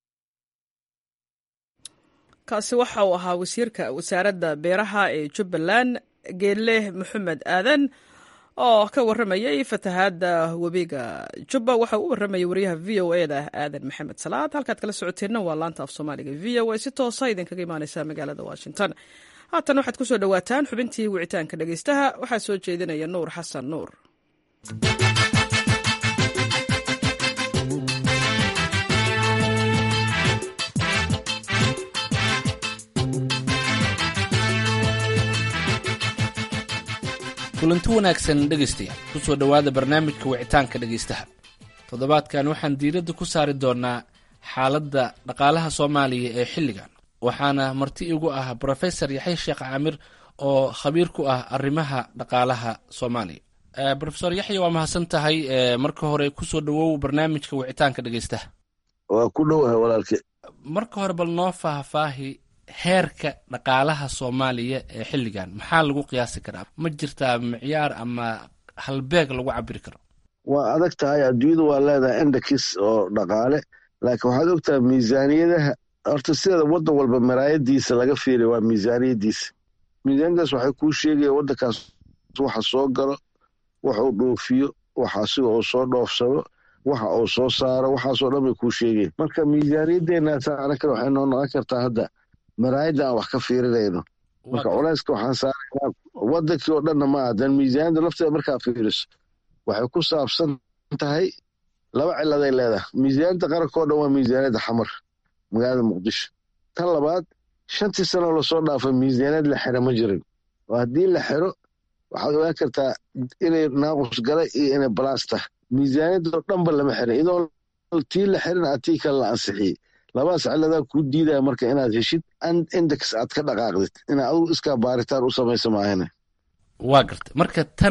kaasi waxa uu ahaa wasiirka wasaaradda beeraha ee jubbaland geelle maxamed aadan oo ka waramayay fatahaadda webiga jubba waxa uu u waramayay wariyaha v o e da aadan maxamed salaad halkaad kala socoteenna waa laanta af soomaaliga v o a si toosa idinkaga imaaneysa magaalada washington haatan waxaad kusoo dhowaataan xubintii wicitaanka dhegeystaha waxaa soo jeedinaya nuur xasan nuur kulanti wanaagsan dhegaystayaal ku soo dhowaada barnaamijka wicitaanka dhegaystaha toddobaadkan waxaan diiradda ku saari doonaa xaaladda dhaqaalaha soomaaliya ee xilligan waxaana marti igu ah brofesor yaxya sheekh caamir oo khabiir ku ah arrimaha dhaqaalaha soomaaliya rofesor yaxya waa mahadsan tahay marka hore kusoo dhowow barnaamijka wicitaanka dhegaystaha waa ku dhowahay walaalke marka hore bal noo faahfaahi heerka dhaqaalaha soomaaliya ee xilligan maxaa lagu qiyaasi karaa ma jirtaa micyaar ama halbeeg lagu cabiri karo waa adag tahay adduunyadu waa leedahay endakis oo dhaqaale laakiin waxaad ogtahay miisaaniyadaha horta sideeda waddan walba maraayadiisa laga fiiriya waa miisaaniyadiisa miisaaniyadaas waxay kuu sheegaya waddankaas waxa soo galo wax uu dhoofiyo waxa asiga uu soo dhoofsado waxa uu soo saaro waxaasoo dhan bay kuu sheegayan marka miisaaniyadeennaasa anakan waxay noo noqon kartaa hadda maraayadda aan wax ka fiirinayno marka culayska waxaan saaraynaa waddankii oo dhanna ma adan miisaaniyadda lafteeda markaa fiiriso waxay ku saabsan tahay laba ciladay leedahay miisaaniyadda qaranka oo dhan waa miisaaniyadda xamar magaalada muqdisho tan labaad shantii sanoo lasoo dhaafay miisaaniyad la xira ma jirin oo haddii la xiro waxaad ogaan kartaa inay naaqus galay iyo inay balaas tahay miisaaniyadoo dhanba lama xirin idoo tii la xirin a tii kale la ansixiyey labadaas ciladaa kuu diidaya marka inaad heshid index aad ka dhaqaaqdid inaad adugu iskaa baaritaan u samaysa maahane waa garta marka tan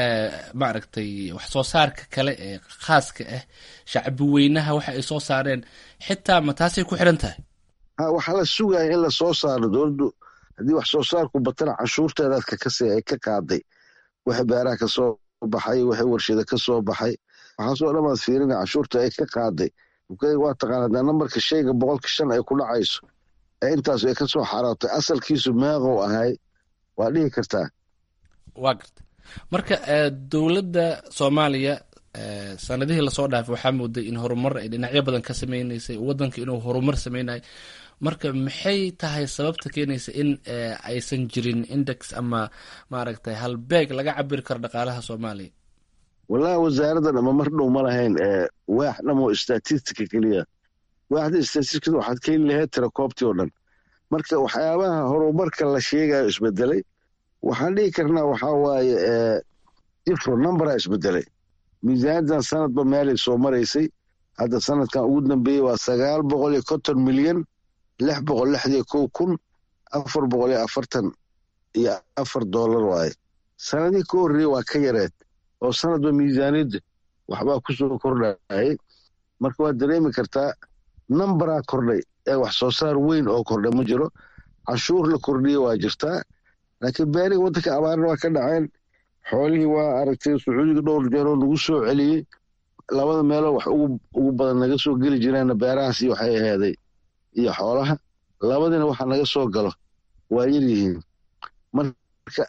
maaragtay wax soo saarka kale ee khaaska ah shacbi weynaha waxa ay soo saareen xitaa ma taasay ku xiran tahay ha waxaa la sugaya in la soo saaro dowladdu haddii wax soo saarku batana canshuurteedaadka kasi ay ka qaaday wixii beeraha ka soo baxay wixii warshada ka soo baxay waxaasoo dhan baad fiirina canshuurta ay ka qaaday waa taqaana hadaa nambarka shayga boqolka shan ay ku dhacayso ee intaas ay ka soo xaraabtay asalkiisu meeqow ahay waa dhihi kartaa waa garta marka dowladda soomaaliya sanadihii lasoo dhaafay waxaa mooday in horumar ay dhinacyo badan ka sameyneysay waddanka inuu horumar sameynayo marka maxay tahay sababta keenaysa in aysan jirin index ama maaragtay halbeeg laga cabiri karo dhaqaalaha soomaaliya wallahi wasaaradda dhama mar dhow ma lahayn waax dhamoo statistica keliya waaxda statisticada waxaad ka heli lahayd tirakoobtii oo dhan marka waxyaabaha horumarka la sheegayo isbedelay waxaan dhihi karnaa waxaa waaye ifro numbera isbedelay miisaaniyaddan sanadba meelay soo maraysay hadda sanadkan ugu dambeeyey waa sagaal boqol iyo konton milyan lix boqol lixdiyo kow kun afar boqol iyo afartan iyo afar doolar waaye sanadihii ka horreeyey waa ka yareed oo sanadba miisaaniyadda waxbaa ku soo kordhayay marka waad dareemi kartaa nambaraa kordhay ee wax soo saar weyn oo kordhay ma jiro canshuur la kordhiye waa jirtaa laakiin beerihii waddanka abaarna waa ka dhaceen xoolihii waa aragtay sacuudiga dhowr jeeroo nagu soo celiyey labada meeloo wax ugu badan naga soo geli jireenna beerahaasi waxay aheeday iyo xoolaha labadiina waxa naga soo galo waa yaryihiin marka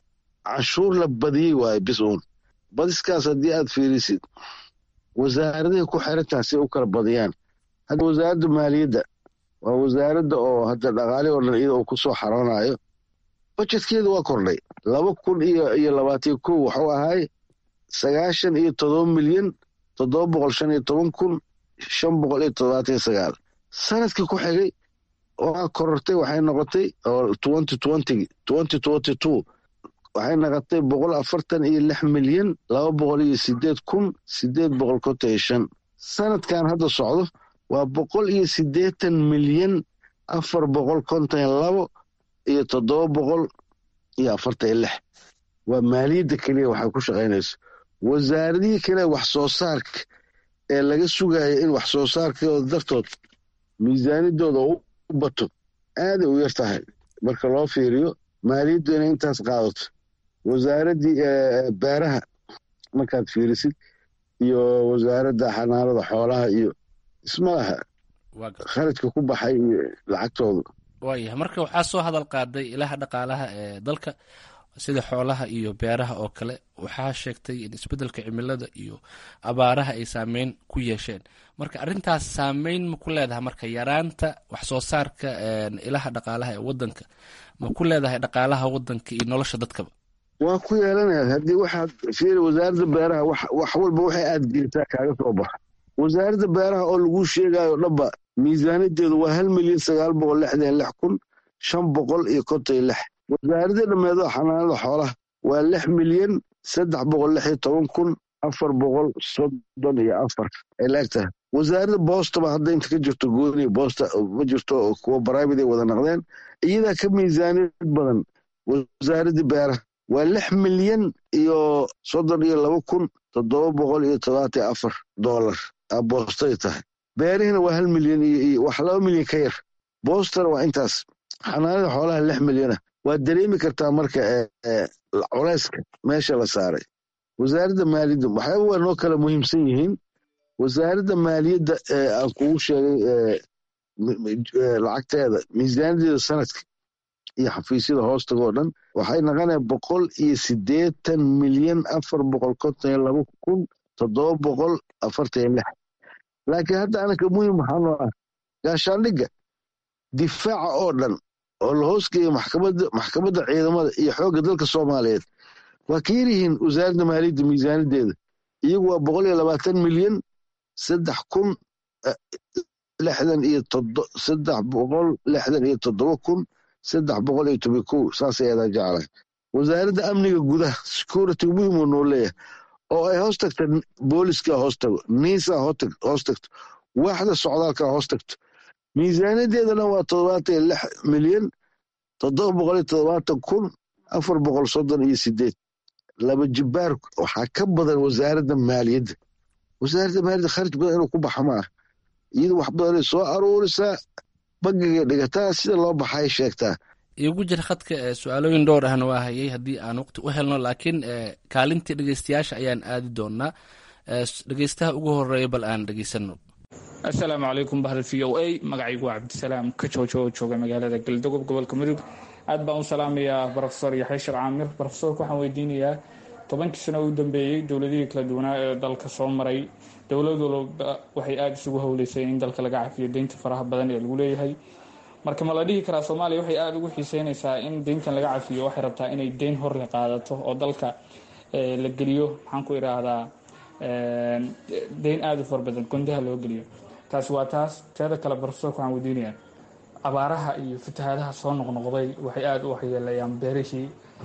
canshuur la badiyey waaye bis uun badiskaas haddii aad fiirisid wasaaradahay ku xirantaha si ay u kala badiyaan hadda wasaaradda maaliyadda waa wasaaradda oo hadda dhaqaalihi oo dhan iyada uu ku soo xaroonayo bajetkeeda waa kordhay laba kun iyo iyo labaatan kow waxuu ahaay sagaashan iyo todoba milyan toddoba boqol shan iyo toban kun shan boqol iyo toddobaatan iyo sagaal sanadkii ku xigay waa korortay waxay noqotay oo twenty twenty twenty twenty two waxay noqotay boqol afartan iyo lix milyan laba boqol iyo sideed kun sideed boqol konton iyo shan sanadkan hadda socdo waa boqol iyo siddeetan milyan afar boqol konton iyo labo iyo toddoba boqol iyo afartan iyo lix waa maaliyadda keliya waxay ku shaqaynayso wasaaradihii kale wax soo saarka ee laga sugaya in wax soo saarkooda dartood miisaanidooda u bato aaday u yar tahay marka loo fiiriyo maaliyaddu inay intaas qaadato wasaaraddii beeraha markaad fiirisid iyo wasaaradda xanaanada xoolaha iyo ismalaha kharajka ku baxay iyo lacagtooda waayahay marka waxaa soo hadal qaaday ilaha dhaqaalaha ee dalka sida xoolaha iyo beeraha oo kale waxaa sheegtay in isbeddelka cimilada iyo abaaraha ay saameyn ku yeesheen marka arrintaas saameyn ma ku leedahay marka yaraanta wax soo saarka ilaha dhaqaalaha ee wadanka ma ku leedahay dhaqaalaha wadanka iyo nolosha dadkaba waa ku yeelanaya haddii waxaad fiiri wasaaradda beeraha wax walba waxay aad gelisaa kaaga soo baxa wasaaradda beeraha oo laguu sheegayo dhanba miisaanideedu waa hal milyan sagaal boqol lixdan lix kun shan boqol iyo konton iyo lix wasaaradda dhammeedo xanaanada xoolaha waa lix milyan saddex boqol lix iyo toban kun afar boqol soddon iyo afar ay laegtahay wasaaradda boostaba hadda inta ka jirto gooni boosta ma jirto kuwa baraavid ay wada naqdeen iyadaa ka miisaaniyad badan wasaaradda beeraha waa lix milyan iyo soddon iyo laba kun toddoba boqol iyo todobaatan iyo afar doolar boostay tahay beerihina waa hal milyan iyo wax laba milyan ka yar boostana waa intaas xanaanada xoolaha lix milyana waad dareemi kartaa marka culeyska meesha la saaray wasaaradda maaliyadda waxyaaba waa noo kala muhiimsan yihiin wasaaradda maaliyadda aan kugu sheegay lacagteeda miisaanideeda sanadka iyo xafiisyada hoostaga oo dhan waxay naqonaya boqol iyo siddeetan milyan afar boqol konton iyo laba kun toddoba boqol afartan iyo lix laakiin hadda anaka muhim waxaa noo ah gaashaandhigga difaaca oo dhan oo la hoosgeeya maxkamadda maxkamadda ciidamada iyo xoogga dalka soomaaliyeed waa ka yaryihiin wasaaradda maaliyadda miisaanideeda iyagu waa boqol iyo labaatan milyan saddex kun lixdan iyo todo saddex boqol lixdan iyo toddoba kun saddex boqol iyo toban kow saasay adaa jeclahay wasaaradda amniga gudaha security muhim uu noo leeyahay oo ay hoos tagta booliska hoos tago niisa hoos tagto waaxda socdaalka hoos tagto miisaaniyadeedana waa toddobaatan iyo lix milyan toddoba boqol iyo toddobaatan kun afar boqol soddon iyo sideed laba jibaar waxaa ka badan wasaaradda maaliyadda wasaaradda maaliyadda kharaj badan inuu ku baxa ma ah iyada wax badanay soo aruurisaa bangiga dhigataa sida loo baxay sheegtaa igu jira khadka su-aalooyin dhowr ahna waa hayay haddii aan waqti u helno laakiin kaalintii dhegeystayaasha ayaan aadi doonaa dhegeystaha ugu horeeya bal aan dhegeysano assalaamu calaykum bahda v o a magacaygu waa cabdisalaam ka joojo oo jooga magaalada galdogob gobolka mudug aad baan u salaamayaa rofesor yaxya sheekh caamir rofesorka waxaan weydiinayaa tobankii sano u dambeeyey dowladihii kala duwanaa ee dalka soo maray dowlad walba waxay aada isugu howleysay in dalka laga cafiyo deynta faraha badan ee lagu leeyahay marka ma la dhihi karaa soomaaliya waxay aada ugu xiiseynaysaa in deyntan laga cafiyo waxay rabtaa inay deyn horle qaadato oo dalka la geliyo maxaan ku idhaahdaa deyn aada u fara badan gondaha loo geliyo taasi waa taas teeda kale barofesorka waxaan weydiinayaa abaaraha iyo fatahaadaha soo noqnoqday waxay aada u waxyeelayaan beerihii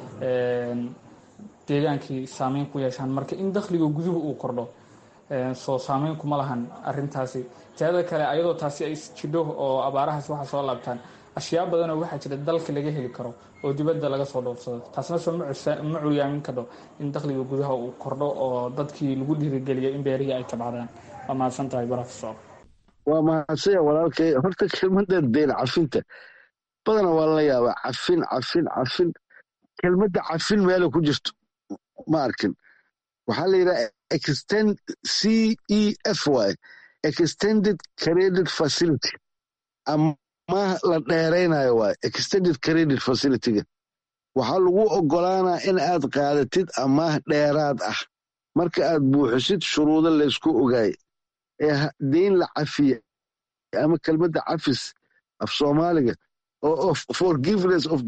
deegaankii saameyn ku yeeshaan marka in dakhliga guduhu uu kordho soo saameyn kuma lahan arintaasi teeda kale ayadoo taasi ay jidho oo abaarahaas waxa soo laabtaan ashyaa badanoo waxaa jira dalka laga heli karo oo dibadda laga soo dhoofsado taasna soo ma curyaamin kadho in dakhliga gudaha uu kordho oo dadkii lagu dhiirigeliyo in beerihii ay tabcdaan waa mahadsan tahay barofesor waa mahadsanya walaalkay horta kelmadda deen cafinta badana waa la yaabaa cafin cafin cafin kelmadda cafin meela ku jirto ma arkin waxaa la yidhaha extend c e f y extended credit facility ama la dheeraynayo waay extended credit facilityga waxaa lagu oggolaanaa in aad qaadatid amaah dheeraad ah marka aad buuxisid shuruudo laysku ogaay ee deyn la cafiya ama kelmadda cafis af soomaaliga oo forgiveness of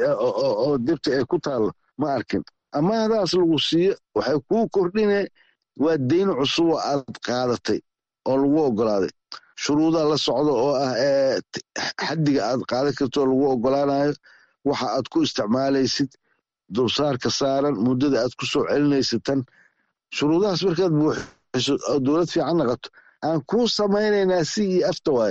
oo debta ay ku taallo ma arkin amaahdaas lagu siiyo waxay kuu kordhine waa deyn cusub oo aad qaadatay oo lagu oggolaaday shuruudaa la socda oo ah xaddiga aad qaadan karto oo lagu oggolaanayo waxa aad ku isticmaalaysid dulsaarka saaran muddada aad ku soo celinaysid tan shuruudahaas markaad buuxiso oo dowlad fiican naqato aan kuu samaynaynaa si iyo afta waaye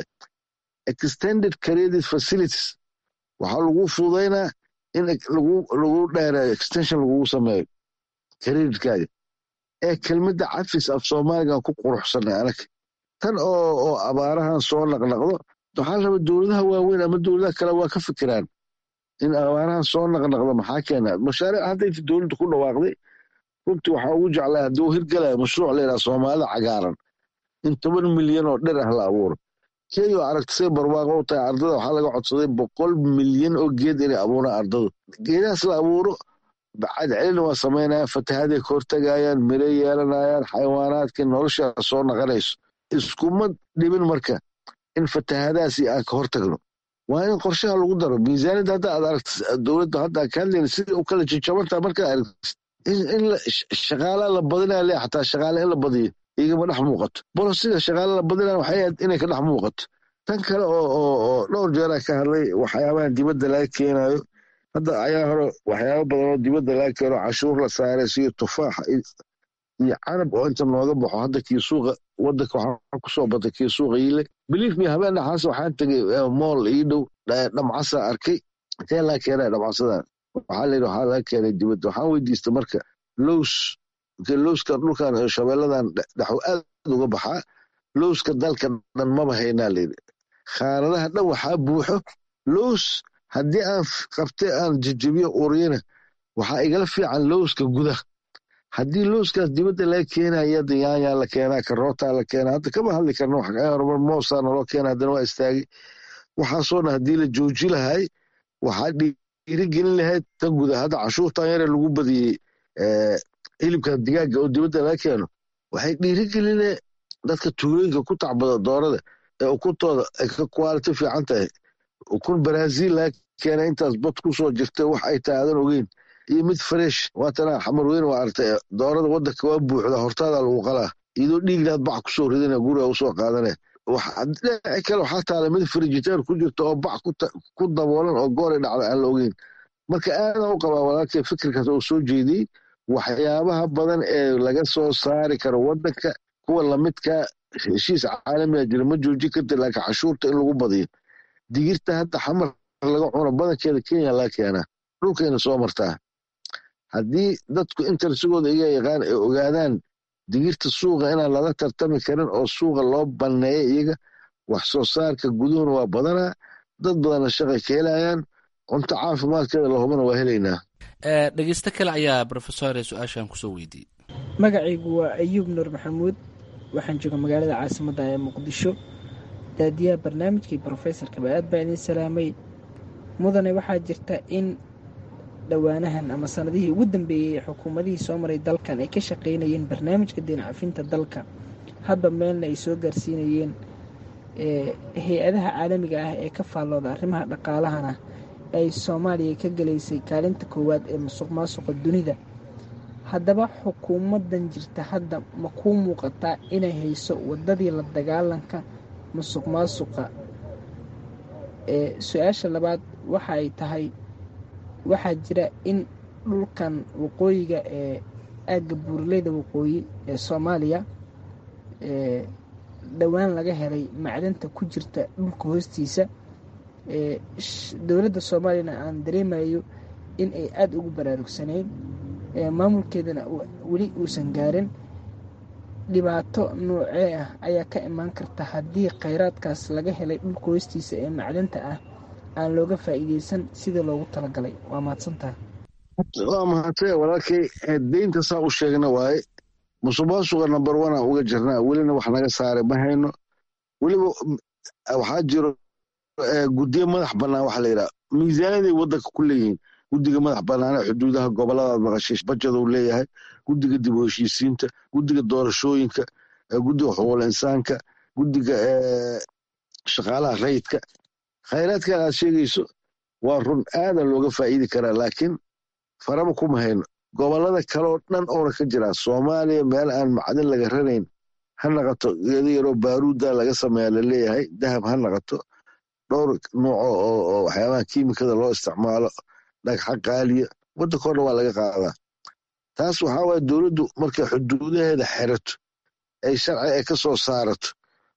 extended credit facilities waxaa lagu fududaynaa in lagu dheereeyo extension lagugu sameeyo creditkaga ee kelmadda cafis af soomaaligan ku quruxsanay anag tan oo abaarahan soo naqnaqdo waxaa raba dowladaha waaweyn ama dowladaha kale waa ka fikiraan in abaarahan soo naqnaqdo maxaa keena mashaariic hadday dowladda ku dhawaaqday runtii waxaa ugu jeclaa hadduu hirgalaya mashruuc layidhaha soomaalida cagaaran in toban milyan oo dhir ah la abuuro kenya oo aragta say barwaaqo u tahay ardada waxaa laga codsaday boqol milyan oo geed inay abuuraan ardadu geedahaas la abuuro cadcelina waa samaynayaan fatahaday ka hortagayaan miro yeelanayaan xayawaanaadkii nolosha soo naqanayso iskuma dhibin marka in fatahadaasi aan ka hortagno waa in qorshaha lagu daro miisaaniyadda hadda aad aragta dowladda hadda ka hadlayna sidai u kala jajabantaa markaa aragtis in shaqaalaa la badinaya le xataa shaqaale in la badiyo igama dhex muuqato bolosida shaqaale la badinaya waxay ahayd inay ka dhex muuqato tan kale oo dhowr jeeraa ka hadlay waxyaabahan dibadda laga keenayo hadda ayaa hore waxyaaba badan oo dibadda laga keeno cashuur la saaray siyo tufaaxa iyo canab oo inta nooga baxo hadda kii suuqa wadanka waxaa kusoo batay kii suuqa yile belief me habeen dhaxaas waxaan tegay mool ii dhow dhamcasa arkay intee laga keenaya dhamcasadan waxaa layidhi waxaa laga keenay dibadda waxaan weydiistay marka lows lowska dhulkan shabeelladan dhexu aad uga baxaa lowska dalka dhan maba haynaa layidhi khaanadaha dhan waxaa buuxo lows haddii aan qabtay aan jejebiyo uriyana waxaa igala fiican lowska gudaha haddii lowskaas dibadda laga keenaya hadda yaanyaa la keenaa karootaa la keenaa hadda kama hadli karno horumar moosaa naloo keena haddana waa istaagay waxaasoo dhan haddii la jooji lahay waxaa dhiirigelin lahayd tan guda hadda cashuurtan yare lagu badiyey hilibka digaaga oo dibadda laga keeno waxay dhiirigeline dadka tuulooyinka ku tacbada doorada ee ukuntooda ay ka kwaaliti fiican tahay ukun brazil laga keena intaas bad ku soo jirta wax ay tahay aadan ogeyn iyo mid fresh waatana xamar weyn waa artay doorada wadanka waa buuxda hortaada lagu qalaa iyadoo dhiignaad bac kusoo ridana guriga usoo qaadane dhinaci kale waxaa taala mid frijiteer ku jirta oo bac ku daboolan oo goori dhacda aan la ogeyn marka aadan u qabaa walaalkay fikirkaas oo soo jeediyey waxyaabaha badan ee laga soo saari karo wadanka kuwa lamidka heshiis caalamiga jira ma joojin karta laakiin cashuurta in lagu badiyo digirta hadda xamar laga cuno badankeeda kenya laga keenaa dhulkayna soo martaa haddii dadku intersigooda iga yaqaan ay ogaadaan digirta suuqa inaan lala tartami karin oo suuqa loo banneeya iyaga wax soo saarka guduhuna waa badanaa dad badanna shaqay ka helayaan cunto caafimaadkeeda lahubana waa helaynaa dhegeysto kale ayaa rofesor su-aashan kusoo weydiiyey magacaygu waa ayuub nuur maxamuud waxaan jooga magaalada caasimadda ee muqdisho daadiyaha barnaamijkii brofesorkaba aad baa idin salaamay mudane waxaa jirta in dhowaanahan ama sanadihii ugu dambeeyey xukuumadihii soo maray dalkan ay ka shaqaynayeen barnaamijka deencafinta dalka hadba meelna ay soo gaarsiinayeen hay-adaha caalamiga ah ee ka faallooda arrimaha dhaqaalahana ay soomaaliya ka gelaysay kaalinta koowaad ee musuq maasuqa dunida haddaba xukuumadan jirta hadda ma kuu muuqataa inay hayso wadadii la dagaalanka musuq maasuqa su-aasha labaad waxa ay tahay waxaa jira in dhulkan waqooyiga ee aagga buuraleyda waqooyi ee soomaaliya dhowaan laga helay macdanta ku jirta dhulka hoostiisa dowladda soomaaliyana aan dareemayo in ay aada ugu baraarugsanayn maamulkeedana weli uusan gaarin dhibaato noocee ah ayaa ka imaan karta haddii khayraadkaas laga helay dhulka hoostiisa ee macdanta ah aan looga faa'iideysan sidii loogu talagalay waa mahadsantaha waa mahadse walaalkay deynta saa u sheegna waaye musuqmaasuqa number one aan uga jirnaa welina wax naga saaray ma hayno weliba waxaa jiro guddiyo madax bannaan waxa la yidhaha miisaaniyaday waddanka ku leeyihiin guddiga madax banaana xuduudaha goboladaad maqashay bajaduu leeyahay guddiga dib u heshiisiinta guddiga doorashooyinka guddiga xuquuqul insaanka guddiga shaqaalaha rayidka khayraadkan aad sheegayso waa run aadan looga faa'iidi karaa laakiin faraba kuma hayno gobolada kaleoo dhan oona ka jiraa soomaaliya meel aan macdin laga ranayn ha naqato geeda yaroo baaruudda laga sameeya laleeyahay dahab ha naqato dhowr nooco oo waxyaabaha kiimikada loo isticmaalo dhagxa qaaliya waddanka o dhan waa laga qaadaa taas waxaa waaya dowladdu markay xuduudaheeda xerato ay sharci ay ka soo saarato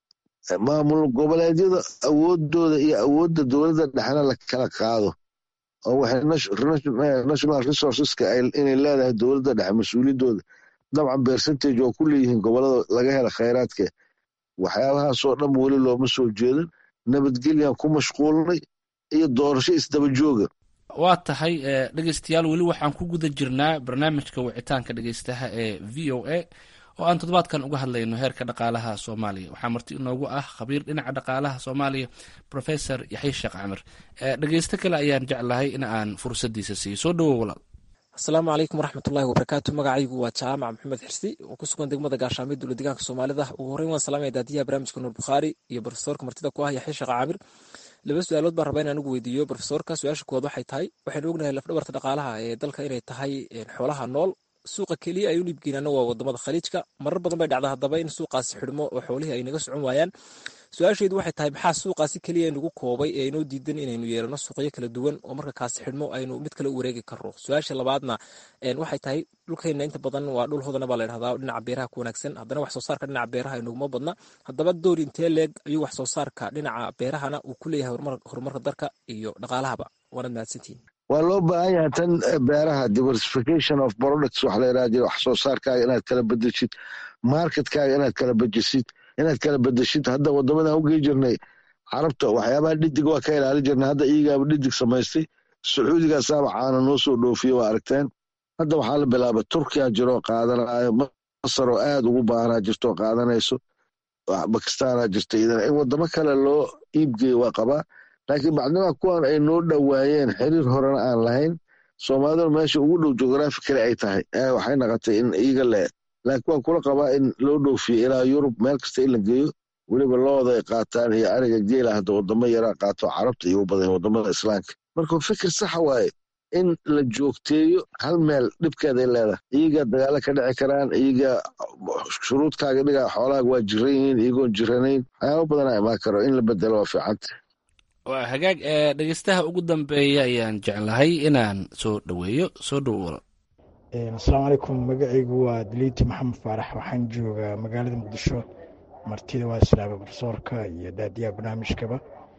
maamul goboleedyada awoodooda iyo awoodda dowladda dhexna la kala qaado oo waxay national resourceska inay leedahay dowladda dhexe mas-uuliyaddooda dabcan percentage oo ku leeyihiin gobolada laga hela khayraadka waxyaabahaasoo dhan weli looma soo jeedin nabadgelyan ku mashquulnay iyo doorasho isdaba jooga waa tahay dhegeystayaal weli waxaan ku guda jirnaa barnaamijka wicitaanka dhegeystaha ee v o a oo aan toddobaadkan uga hadlayno heerka dhaqaalaha soomaaliya waxaa marti inoogu ah khabiir dhinaca dhaqaalaha soomaaliya professor yaxya sheekh camir dhegeysto kale ayaan jeclahay in aan fursadiisa siiyo soo dhawow walaal asalaamu calaykum waraxmatullahi wabarakaatu magacaygu waa jaamac maxamed xirsi oo ku sugan degmada gaashaamay dowla deegaanka soomaalida ugu horreyn waan salaamaya daadiyaha barnaamijka nuur bukhaari iyo profesorka martida ku ah yaxya sheekh caamir laba su-aalood baan rabaa inaan ugu weydiiyo profesorka su-aasha koowaad waxay tahay waxaynu ognahay lafdhabarta dhaqaalaha ee dalka inay tahay xoolaha nool suuqa keliya ay u dhiibgeenaana waa wadamada khaliijka marar badan bay dhacda haddaba in suuqaasi xidhmo oo xoolihii ay naga socon waayaan su-aasheedu waxay tahay maxaa suuqaasi keliya nagu koobay ee inoo diidan inaynu yeelano suuqyo kala duwan oo marka kaasi xidhmo aynu mid kale u wareegi karno su-aasha labaadna waxay tahay dhulkeenna inta badan waa dhul hodana baa la dhahdaa dhinaca beeraha ku wanaagsan haddana wax soo saarka dhinaca beeraha inaguma badna haddaba door intee leeg ayuu wax soo saarka dhinaca beerahana uu ku leeyahay horumarka dalka iyo dhaqaalahaba waanad mahadsantihin waa loo baahan yahay tan beeraha diversification of products waxa la yidhaha jira wax soo saarkaaga inaad kala bedeshid marketkaaga inaad kala bedesid inaad kala bedeshid hadda wadamadan ugey jirnay carabta waxyaabaha dhidig waa ka ilaali jirnay hadda iyagaaba dhidig samaystay sacuudigaasaaba caana noo soo dhoofiye waa aragteen hadda waxaa la bilaabay turkiya jiroo qaadanayo masar oo aad ugu baahanaa jirto qaadanayso bakistaana jirta idan in wadamo kale loo iibgeeyo waa qabaa laakiin bacdimaa kuwan ay noo dhowaayeen xiriir horena aan lahayn soomaaliduna meesha ugu dhow geografi kale ay tahay waxay naqotay in iyaga le laakiin waan kula qabaa in loo dhoofiyo ilaa yurub meel kasta in la geeyo weliba looda ay qaataan iyo ariga geela hadda wadamo yaraa qaato carabta iyo u badan wadamada islaamka marka fikir saxa waaye in la joogteeyo hal meel dhibkeeday leedahay iyagaa dagaalo ka dhici karaan iyagaa shuruudkaaga dhigaa xoolaaga waa jiran yihiin iyagoon jiranayn waxyaaba badanaa imaan karo in la bedelo waa fiicanta waa hagaag ee dhegeystaha ugu dambeeya ayaan jeclahay inaan soo dhoweeyo soo dhowo walaal asalaamu calaykum magacaygu waa daliiti maxamed faarax waxaan joogaa magaalada muqdisho martida waa islaama barsoorka iyo daadiyaha barnaamijkaba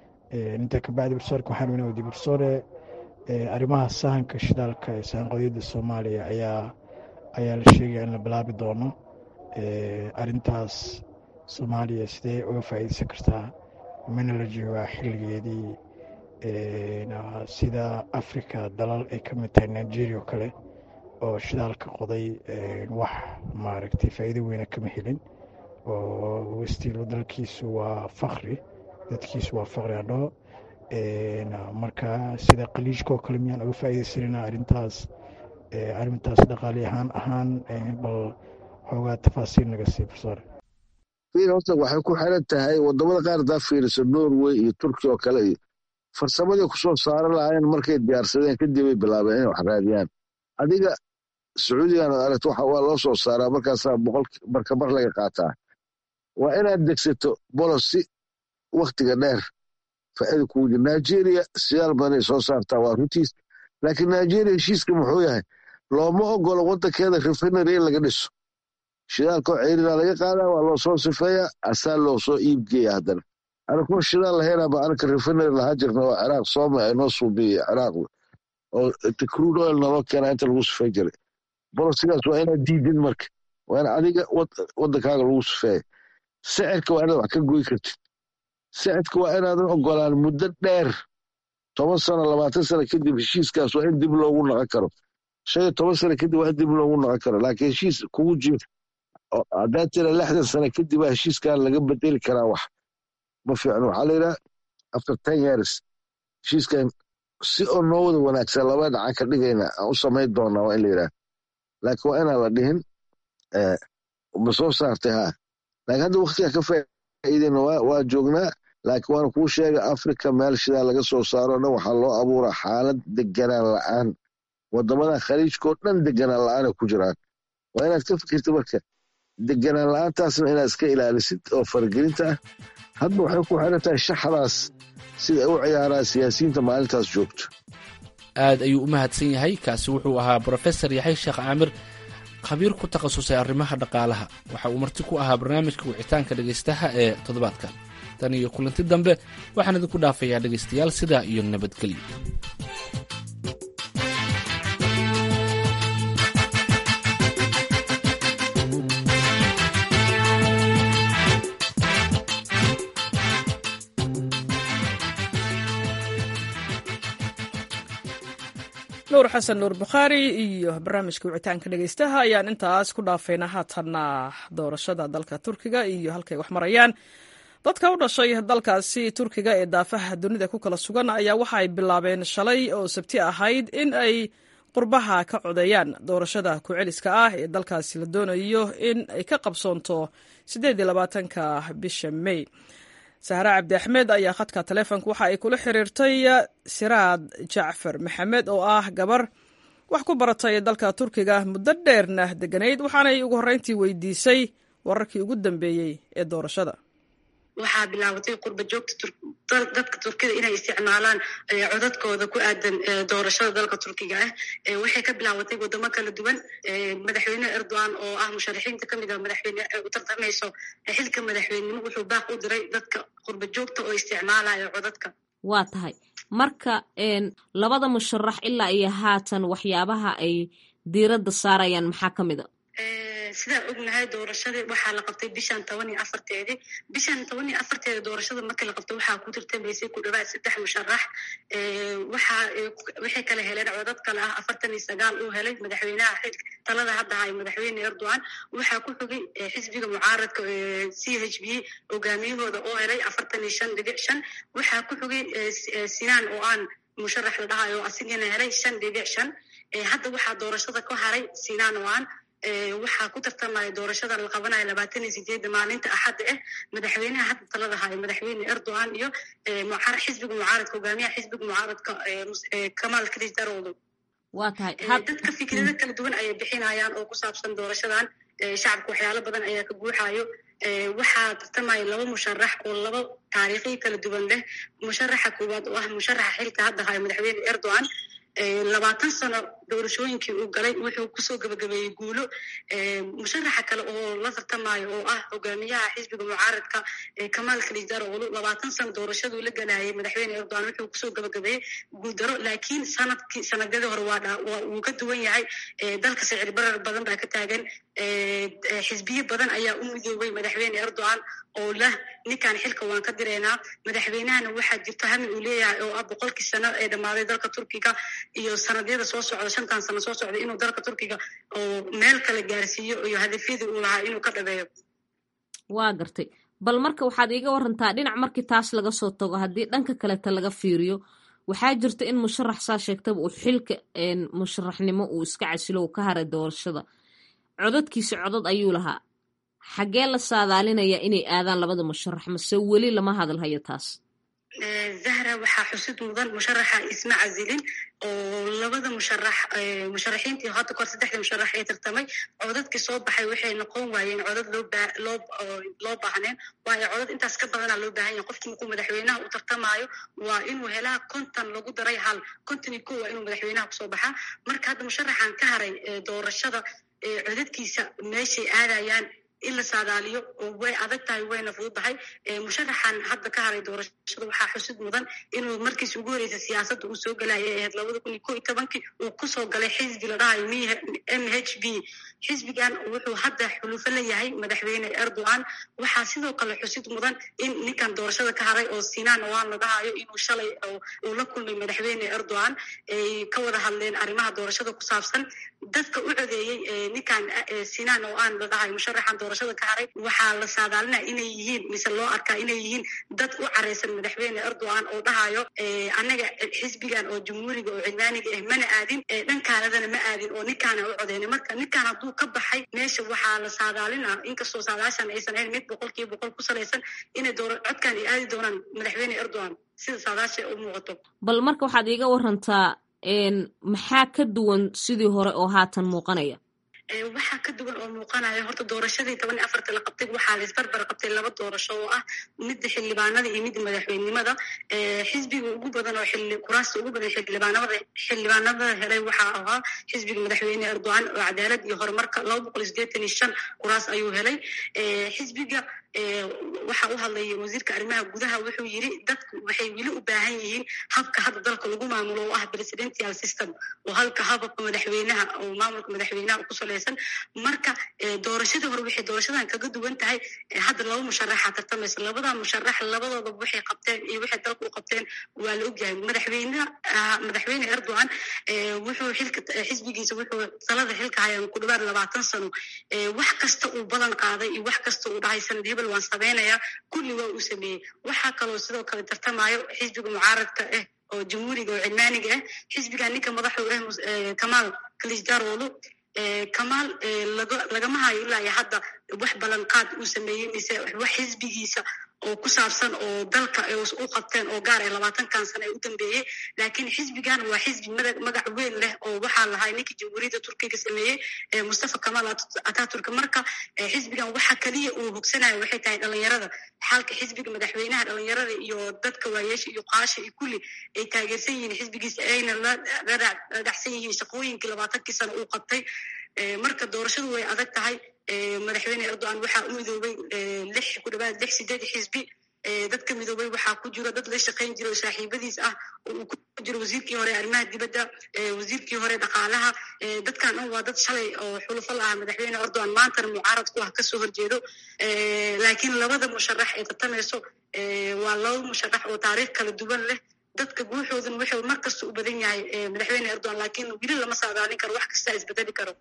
inta ka bacdi barsoorka waxaan weyna wadi barsoore arrimaha sahanka shidaalka ee sahanqadyada soomaaliya ayaa ayaa la sheegaya in la bilaabi doono arintaas soomaaliya sidee uga faa'iideysan kartaa mana la joogaa xilligeedii sida africa dalal ay ka mid tahay nigeria oo kale oo shidaalka qoday wax maaragtay faa'iido weyna kama helin oo westiilo dalkiisu waa fakri dadkiisu waa fakri adho marka sida qaliijka oo kale miyaan uga faa'iideysanayna arrintaas arrintaas dhaqaali ahaan ahaan bal xoogaa tafaasiil naga sii barsoore horta waxay ku xiran tahay wadamada qaar hadaa fiiriso norway iyo turkiya oo kale iyo farsamadii kusoo saaran lahaayeen markay diyaarsadeen kadib ay bilaabeen inay wax raadiyaan adiga sacuudigan ad aragto waa loo soo saaraa markaasaa boqol marka mar laga qaataa waa inaad degsato bolosi waktiga dheer faa'iida kugu jira nigeria siyaal badanay soo saartaa waa runtiis laakiin nigeria heshiiska muxuu yahay looma ogolo waddankeeda refinery in laga dhiso shidaalkoo ceyrina laga qaadaa waa loo soo sifeeyaa asaa loo soo iibgeeya haddana anakuma shidaal lahaynaba anaka refinery lahaa jirna oo ciraaq sooma ay noo suubiyey ciraaq oo crude oil naloo keenaa inta lagu sifey jiray bolosigaas waa inaad diidin marka waa in adiga waddankaaga lagu sifeeya sicirka waa inaad wax ka goy kartid sicirka waa inaadan ogolaan muddo dheer toban sano labaatan sano kadib heshiiskaas waa in dib loogu naqon karo shan iyo toban sano kadib waa in dib loogu naqon karo laakiin heshiis kugu jiro haddaa tira lixdan sano kadib waa heshiiskan laga bedeli karaa wax ma fiicno waxaa la yidhaha after ten years heshiiskan si oo noo wada wanaagsan laba dhacan ka dhigayna aan u samayn doonaa waa in la yidhaah laakiin waa inaan la dhihin ma soo saartay haa laakiin hadda waktiga ka faa'iideyna waa joognaa laakiin waana kuu sheega africa meel shidaa laga soo saaro dhan waxaa loo abuuraa xaalad deganaan la'aan wadamadan khaliijkao dhan deganaan la'aana ku jiraan waa inaad ka fikirta marka deganaan la'aantaasna inaad iska ilaalisid oo faragelinta ah hadba waxay ku xiran tahay shaxdaas sida ay u ciyaaraan siyaasiyiinta maalintaas joogto aad ayuu u mahadsan yahay kaasi wuxuu ahaa brofesor yaxay sheekh caamir khabiir ku takhasusay arrimaha dhaqaalaha waxa uu marti ku ahaa barnaamijka wicitaanka dhegaystaha ee toddobaadkan tan iyo kulanti dambe waxaan idinku dhaafayaa dhegaystayaal sidaa iyo nabadgelyo nuur xasan nuur bukhaari iyo barnaamijka wicitaanka dhegaystaha ayaan intaas ku dhaafaynaa haatanna doorashada dalka turkiga iyo halkay wax marayaan dadka u dhashay dalkaasi turkiga ee daafaha dunida ku kala sugan ayaa waxa ay bilaabeen shalay oo sabti ahayd in ay qurbaha ka codeeyaan doorashada ku-celiska ah ee dalkaasi la doonayo in ay ka qabsoonto ka bisha mey sahre cabdi axmed ayaa khadka taleefonka waxa ay kula xiriirtay siraad jacfar maxamed oo ah gabar wax ku baratay dalka turkiga muddo dheerna deganayd waxaanay ugu horreyntii weydiisay wararkii ugu dambeeyey ee doorashada waxaa bilaabatay qurba joogta dadka turkida inay isticmaalaan codadkooda ku aadan doorashada dalka turkiga ah waxay ka bilaabatay wadamo kala duwan madaxweyne erdogan oo ah musharaxiinta kamid ah madaxweyne u tartamayso xilka madaxweynenimo wuxuu baaq u diray dadka qurba joogta oo isticmaalaya codadka waa tahay marka labada musharax ilaa iyo haatan waxyaabaha ay diiradda saarayaan maxaa ka mid a sidaan ognahay doorashadii waxaa la qabtay bishan toban iyo afarteedii bishan toban iyo afarteeda doorashada markii la qabtay waxaa ku tartamaysay ku dhawaad saddex musharax waxaa waxay kala heleen codad kale ah afartan iyo sagaal uu helay madaxweynaha talada hadda hay madaxweyne erdogan waxaa ku xogay xisbiga mucaaradka c h b hogaamiyahooda oo helay afartan iyo shan dhibic shan waxaa ku xogay sinaan oo aan musharax la dhahayo asigana helay shan dhibic shan hadda waxaa doorashada ku haray sinaan oo aan waxaa ku tartamaya doorashada la qabanaya labaatan iyo sideedda maalinta axadda ah madaxweynaha hadda talada haya madaxweyne erdogan iyo xisbiga mucaaradka hogaamiyaha xisbiga mucaaradka kamaal kris darowdo waa tahay dadka fikrado kala duwan ayay bixinayaan oo ku saabsan doorashadan shacabka waxyaalo badan ayaa ka guuxayo waxaa tartamaya laba musharax oo laba taariikhiy kala duwan leh musharaxa koowaad oo ah musharaxa xilka hadda haya madaxweyne erdogan labaatan sano doorashooyinkii uu galay wuxuu kusoo gabagabeeyey guulo musharaxa kale oo la tartamayo oo ah hogaamiyaha xisbiga mucaaradka kamaal kalisdaroglu labaatan sano doorashaduu la galayay madaxweyne erdogan wuxuu kusoo gabagabeeyey guuldaro laakiin sanadkii sanadadii hore waa wuu ka duwan yahay dalka sicir barar badan baa ka taagan xisbiyo badan ayaa u midoobay madaxweyne erdogan oo leh ninkan xilka waan ka direynaa madaxweynahana waxaa jirto hami uu leeyahay oo ah boqolkii sano ee dhammaaday dalka turkiga iyo sanadyada soo socda shantan sano soo socda inuu dalka turkiga oo meel kale gaarsiiyo iyo hadafyadii uu lahaa inuu ka dhabeeyo waa gartay bal marka waxaad iiga warantaa dhinac markii taas laga soo tago haddii dhanka kaleta laga fiiriyo waxaa jirta in musharax saa sheegtaba uu xilka musharaxnimo uu iska casilo uu ka haray doorashada codadkiisa codad ayuu lahaa xaggee la saadaalinayaa inay aadaan labada musharax mase weli lama hadalhayo taas zahra waxaa xusid mudan musharaxa isma casilin oo labada musharax musharaxiintii hadda kahor saddexda musharax ee tartamay codadkii soo baxay waxay noqon waayeen codad loo loo baahneen waayo codad intaas ka badanaa loo baahan yahay qofkii markuu madaxweynaha u tartamaayo waa inuu helaa konton lagu daray hal konton iyo ko waa inuu madaxweynaha kusoo baxaa marka hadda musharaxan ka haray doorashada codadkiisa meeshay aadayaan in la saadaaliyo oo way adag tahay wayna fududahay musharaxan hadda ka haray doorashada waxaa xusid mudan inuu markiis ugu horeysa siyaasadda uu soo galaya ee ahayd labada kun iyo ko iyo tobankii uu kusoo galay xisbi la dhahayo m h b xisbigan wuxuu hadda xulufo la yahay madaxweyne erdogan waxaa sidoo kale xusid mudan in ninkan doorashada ka haray oo sinaan oan la dhahayo inuu shalay uu la kulmay madaxweyne erdogan ay ka wada hadleen arrimaha doorashada ku saabsan dadka u codeeyey ninkan sinaan oo aan la dhahayo musharaxan doorashada ka haray waxaa la saadaalinaya inay yihiin mise loo arkaa inay yihiin dad u careysan madaxweyne erdogan oo dhahayo anaga xisbigan oo jumhuuriga oo cilmaaniga ah mana aadin dhankaanadana ma aadin oo ninkaana u codeynay marka ninkaan hadduu ka baxay meesha waxaa la saadaalina inkastoo saadaashan aysan ahayn mid boqolkiiba boqol ku salaysan inay door codkan ay aadi doonaan madaxweyne erdogan sida saadaasha u muuqato bal marka waxaad iiga warantaa maxaa ka duwan sidii hore oo haatan muuqanaya waxaa ka duwan oo muuqanaya horta doorashadii toban iyo afarta la qabtay waxaa la isbarbar qabtay laba doorasho oo ah midda xildhibaanada iyo midda madaxweynenimada xisbiga ugu badan oo kuraasta ugu badan xildhibaanada xildhibaanada helay waxaa ahaa xisbiga madaxweyne erdogan oo cadaalad iyo horumarka laba boqol iyo sideetan iyo shan kuraas ayuu helay xisbiga waxa u hadlaya wasiirka arrimaha gudaha wuxuu yiri dadku waxay weli u baahan yihiin habka hadda dalka lagu maamulo oo ah presidential system oo halka hababka madaxweynaha oo maamulka madaxweynaha ku salaysan marka doorashadii hore waxay doorashadan kaga duwan tahay hadda laba musharaxa tartamaysa labada musharax labadooda waxay qabteen iyo waxay dalka u qabteen waa la ogyahay madaxweynaha madaxweyne erdogan wuxuu xilka xisbigiisa wuxuu talada xilka hayaan ku dhawaad labaatan sano wax kasta uu balan qaaday iyo wax kasta uu dhahay sanad hebel waan samaynayaa kulli waa uu sameeyey waxaa kaloo sidoo kale tartamayo xisbiga mucaaradka ah oo jamhuuriga oo cilmaaniga ah xisbigan ninka madaxu ah kamaal kalisdarolo kamaal lagama hayo ilaa iyo hadda wax ballanqaad uu sameeyey mise wax xisbigiisa oo ku saabsan oo dalka u qabteen oo gaar ay labaatankan sano ee u dambeeyey laakiin xisbigan waa xisbi magac weyn leh oo waxaa lahay ninkii jamhuuriyadda turkiga sameeyey mustafa kamal ataturk marka xisbigan waxa keliya uu hogsanayo waxay tahay dhalinyarada xalka xisbiga madaxweynaha dhalinyarada iyo dadka waayeesha iyo qaasha iyo kulli ay taageersan yihiin xisbigiisa ayna la dhacsan yihiin shaqooyinkii labaatankii sano uu qabtay marka doorashadu way adag tahay madaxweyne erdogan waxaa u midoobay lix ku dhawaad lix sideed xisbi dadka midoobay waxaa ku jiro dad la shaqayn jira oo saaxiibadiis ah oo uu ku jiro wasiirkii hore arrimaha dibadda wasiirkii hore dhaqaalaha dadkan dhan waa dad shalay oo xulufo la ah madaxweyne erdogan maantana mucaarad ku ah kasoo horjeedo laakiin labada musharax ee tartamayso waa laba musharax oo taariikh kala duwan leh dadka guuxooduna wuxuu mar kasta u badan yahay madaxweyne erdogan laakiin weli lama saadaalin karo wax kasta isbedeli karo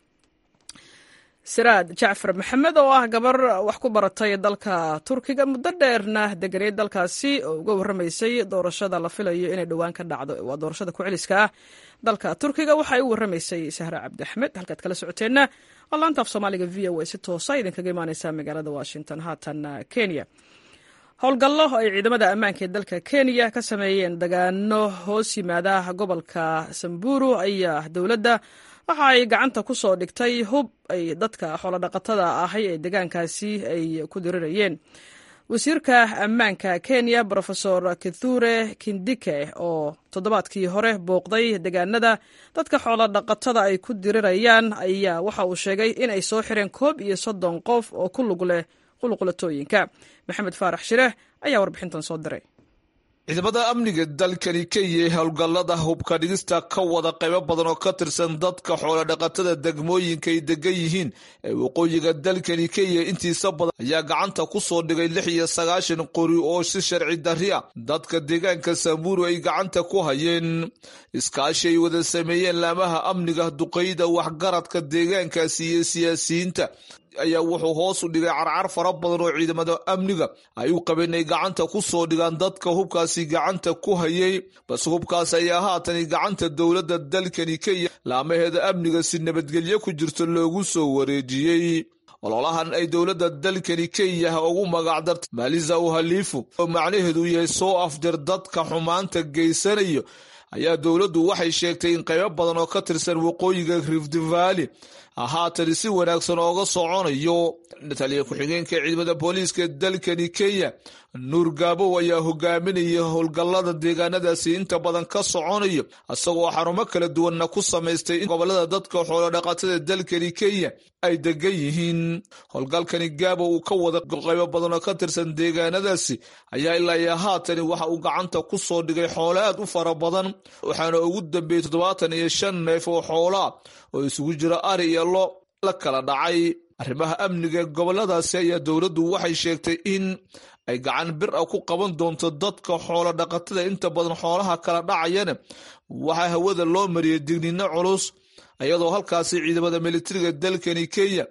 siraad jacfar maxamed oo ah gabar wax ku baratay dalka turkiga muddo dheerna deganeed dalkaasi oo uga warramaysay doorashada la filayo inay dhowaan ka dhacdo waa doorashada ku-celiska ah dalka turkiga waxay u warramaysay sahra cabdi axmed halkaad kala socoteenna waa laanta af soomaaliga v o a si toosa idinkaga imaaneysa magaalada washington haatan kenya howlgallo ay ciidamada ammaanka ee dalka kenya ka sameeyeen dagaano hoos yimaada gobolka samburu ayaa dowladda waxa ay gacanta ku soo dhigtay hub ay dadka xoolodhaqatada ahay ee deegaankaasi ay ku dirirayeen wasiirka ammaanka kenya rofesor kithure kindike oo toddobaadkii hore booqday deegaanada dadka xoolodhaqatada ay ku dirirayaan ayaa waxa uu sheegay in ay soo xireen koob iyo soddon qof oo ku lug leh qulqulatooyinka maxamed faarax shireeh ayaa warbixintan soo diray ciidamada amniga dalkani kenya ee howlgallada hubka dhigista ka wada qaybo badan oo ka tirsan dadka xoolodhaqatada degmooyinka ay degan yihiin ee waqooyiga dalkani kenya intiisa badan ayaa gacanta ku soo dhigay lix iyo sagaashan qori oo si sharci darri ah dadka deegaanka samburu ay gacanta ku hayeen iskaashi ay wada sameeyeen laamaha amniga duqeyda waxgaradka deegaankaasi iyo siyaasiyiinta ayaa wuxuu hoos u dhigay carcar fara badan oo ciidamada amniga ay u qabeen ay gacanta ku soo dhigaan dadka hubkaasi gacanta ku hayay balse hubkaas ayaa haatani gacanta dowladda dalkani kenya laamaheeda amniga si nabadgelyo ku jirto loogu soo wareejiyey ololahan ay dowladda dalkani kenya ugu magacdartay maalisa uhaliifu oo macnaheedu yahay soo afjar dadka xumaanta geysanayo ayaa dowladdu waxay sheegtay in qaybo badan oo ka tirsan waqooyiga rift valley haatan si wanaagsan ooga soconayo taliya ku-xigeenka ciidamada booliiska dalkani kenya nuur gaabow ayaa hogaaminaya howlgallada deegaanadaasi inta badan ka soconayo isagoo xarumo kala duwanna ku samaystay in gobolada dadka xoolodhaqatada dalkani kenya ay degan yihiin howlgalkani gaabow uu ka wada qaybo badan oo ka tirsan deegaanadaasi ayaa ilaa haatani waxa uu gacanta ku soo dhigay xoolo aad u fara badan waxaana ugu dambeeyey toddobaatan iyo shan neef oo xoolaa oo isugu jira ari iyo lo la kala dhacay arrimaha amniga goboladaasi ayaa dowladdu waxay sheegtay in ay gacan bir a ku qaban doonto dadka xoolo dhaqatada inta badan xoolaha kala dhacayana waxaa hawada loo mariyay digniino culus iyadoo halkaasi ciidamada militariga dalkani kenya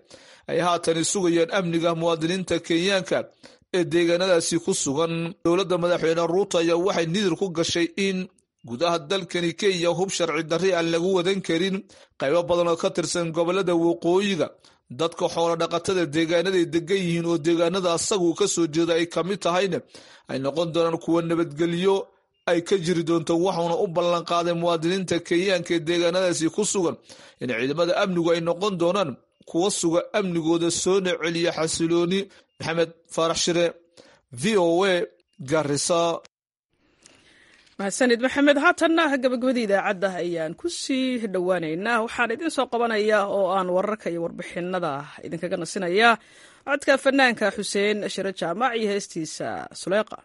ay haatan sugayaan amniga muwaadiniinta kenyaanka ee deegaanadaasi ku sugan dowladda madaxweyne ruuto ayaa waxay nidir ku gashay in gudaha dalkani kenya hub sharci darri aan lagu wadan karin qaybo badan oo ka tirsan gobolada waqooyiga dadka xoolo dhaqatada deegaanaday degan yihiin oo deegaanada asagu ka soo jeeda ay ka mid tahayna ay noqon doonaan kuwa nabadgelyo ay ka jiri doonto waxuuna u ballanqaaday muwaadiniinta kenyaanka ee deegaanadaasi ku sugan in ciidamada amnigu ay noqon doonaan kuwa suga amnigooda soona celiya xasilooni maxamed faarax shire v o a garisa mahadsanid maxamed haatanna gabagabadii idaacadda ayaan ku sii dhowaaneynaa waxaan idin soo qabanayaa oo aan wararka iyo warbixinada idinkaga nasinayaa codka fanaanka xuseen shire jaamac iyo heestiisa suleeqa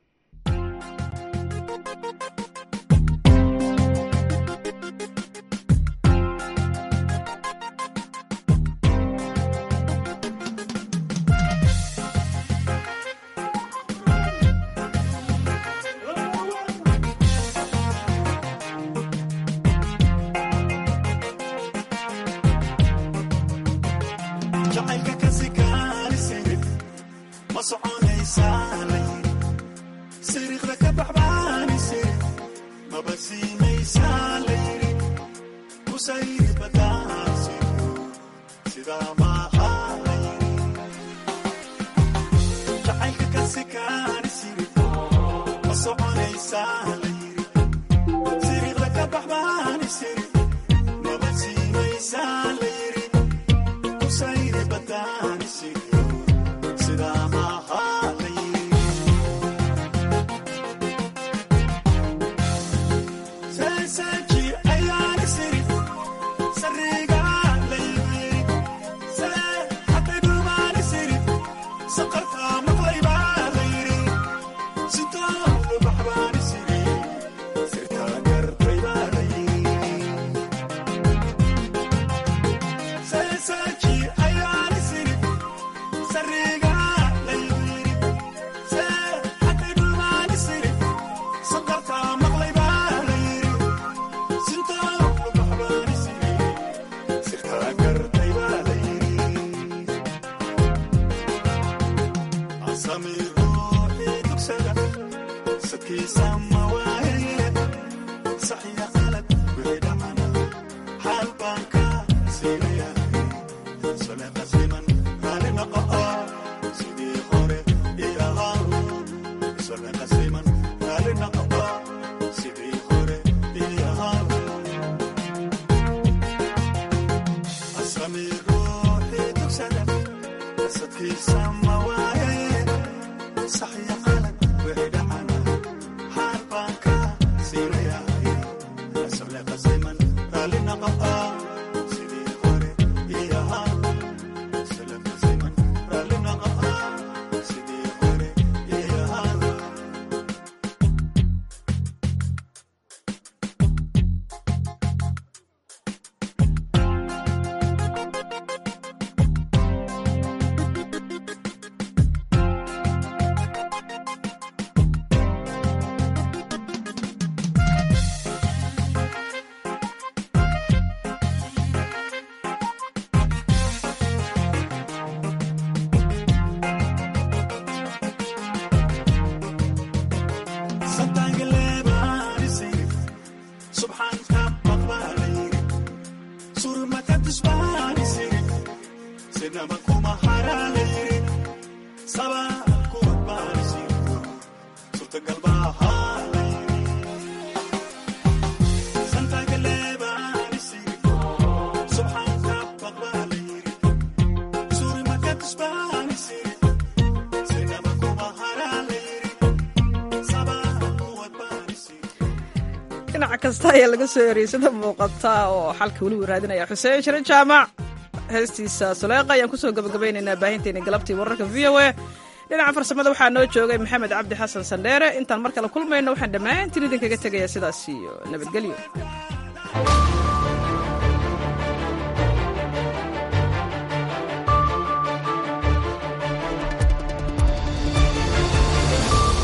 dhinac kasta ayaa laga soo eriyey sida muuqata oo xalka welibu raadinaya xuseen shire jaamac heestiisa suleeqa ayaan kusoo gabagabaynaynaa baahinteena galabtii wararka v o a dhinaca farsamada waxaa noo joogay maxamed cabdi xasan sandheere intaan mar kale kulmayno waxaan dhammaantiin idinkaga tegayaa sidaas iyo nabadgelyo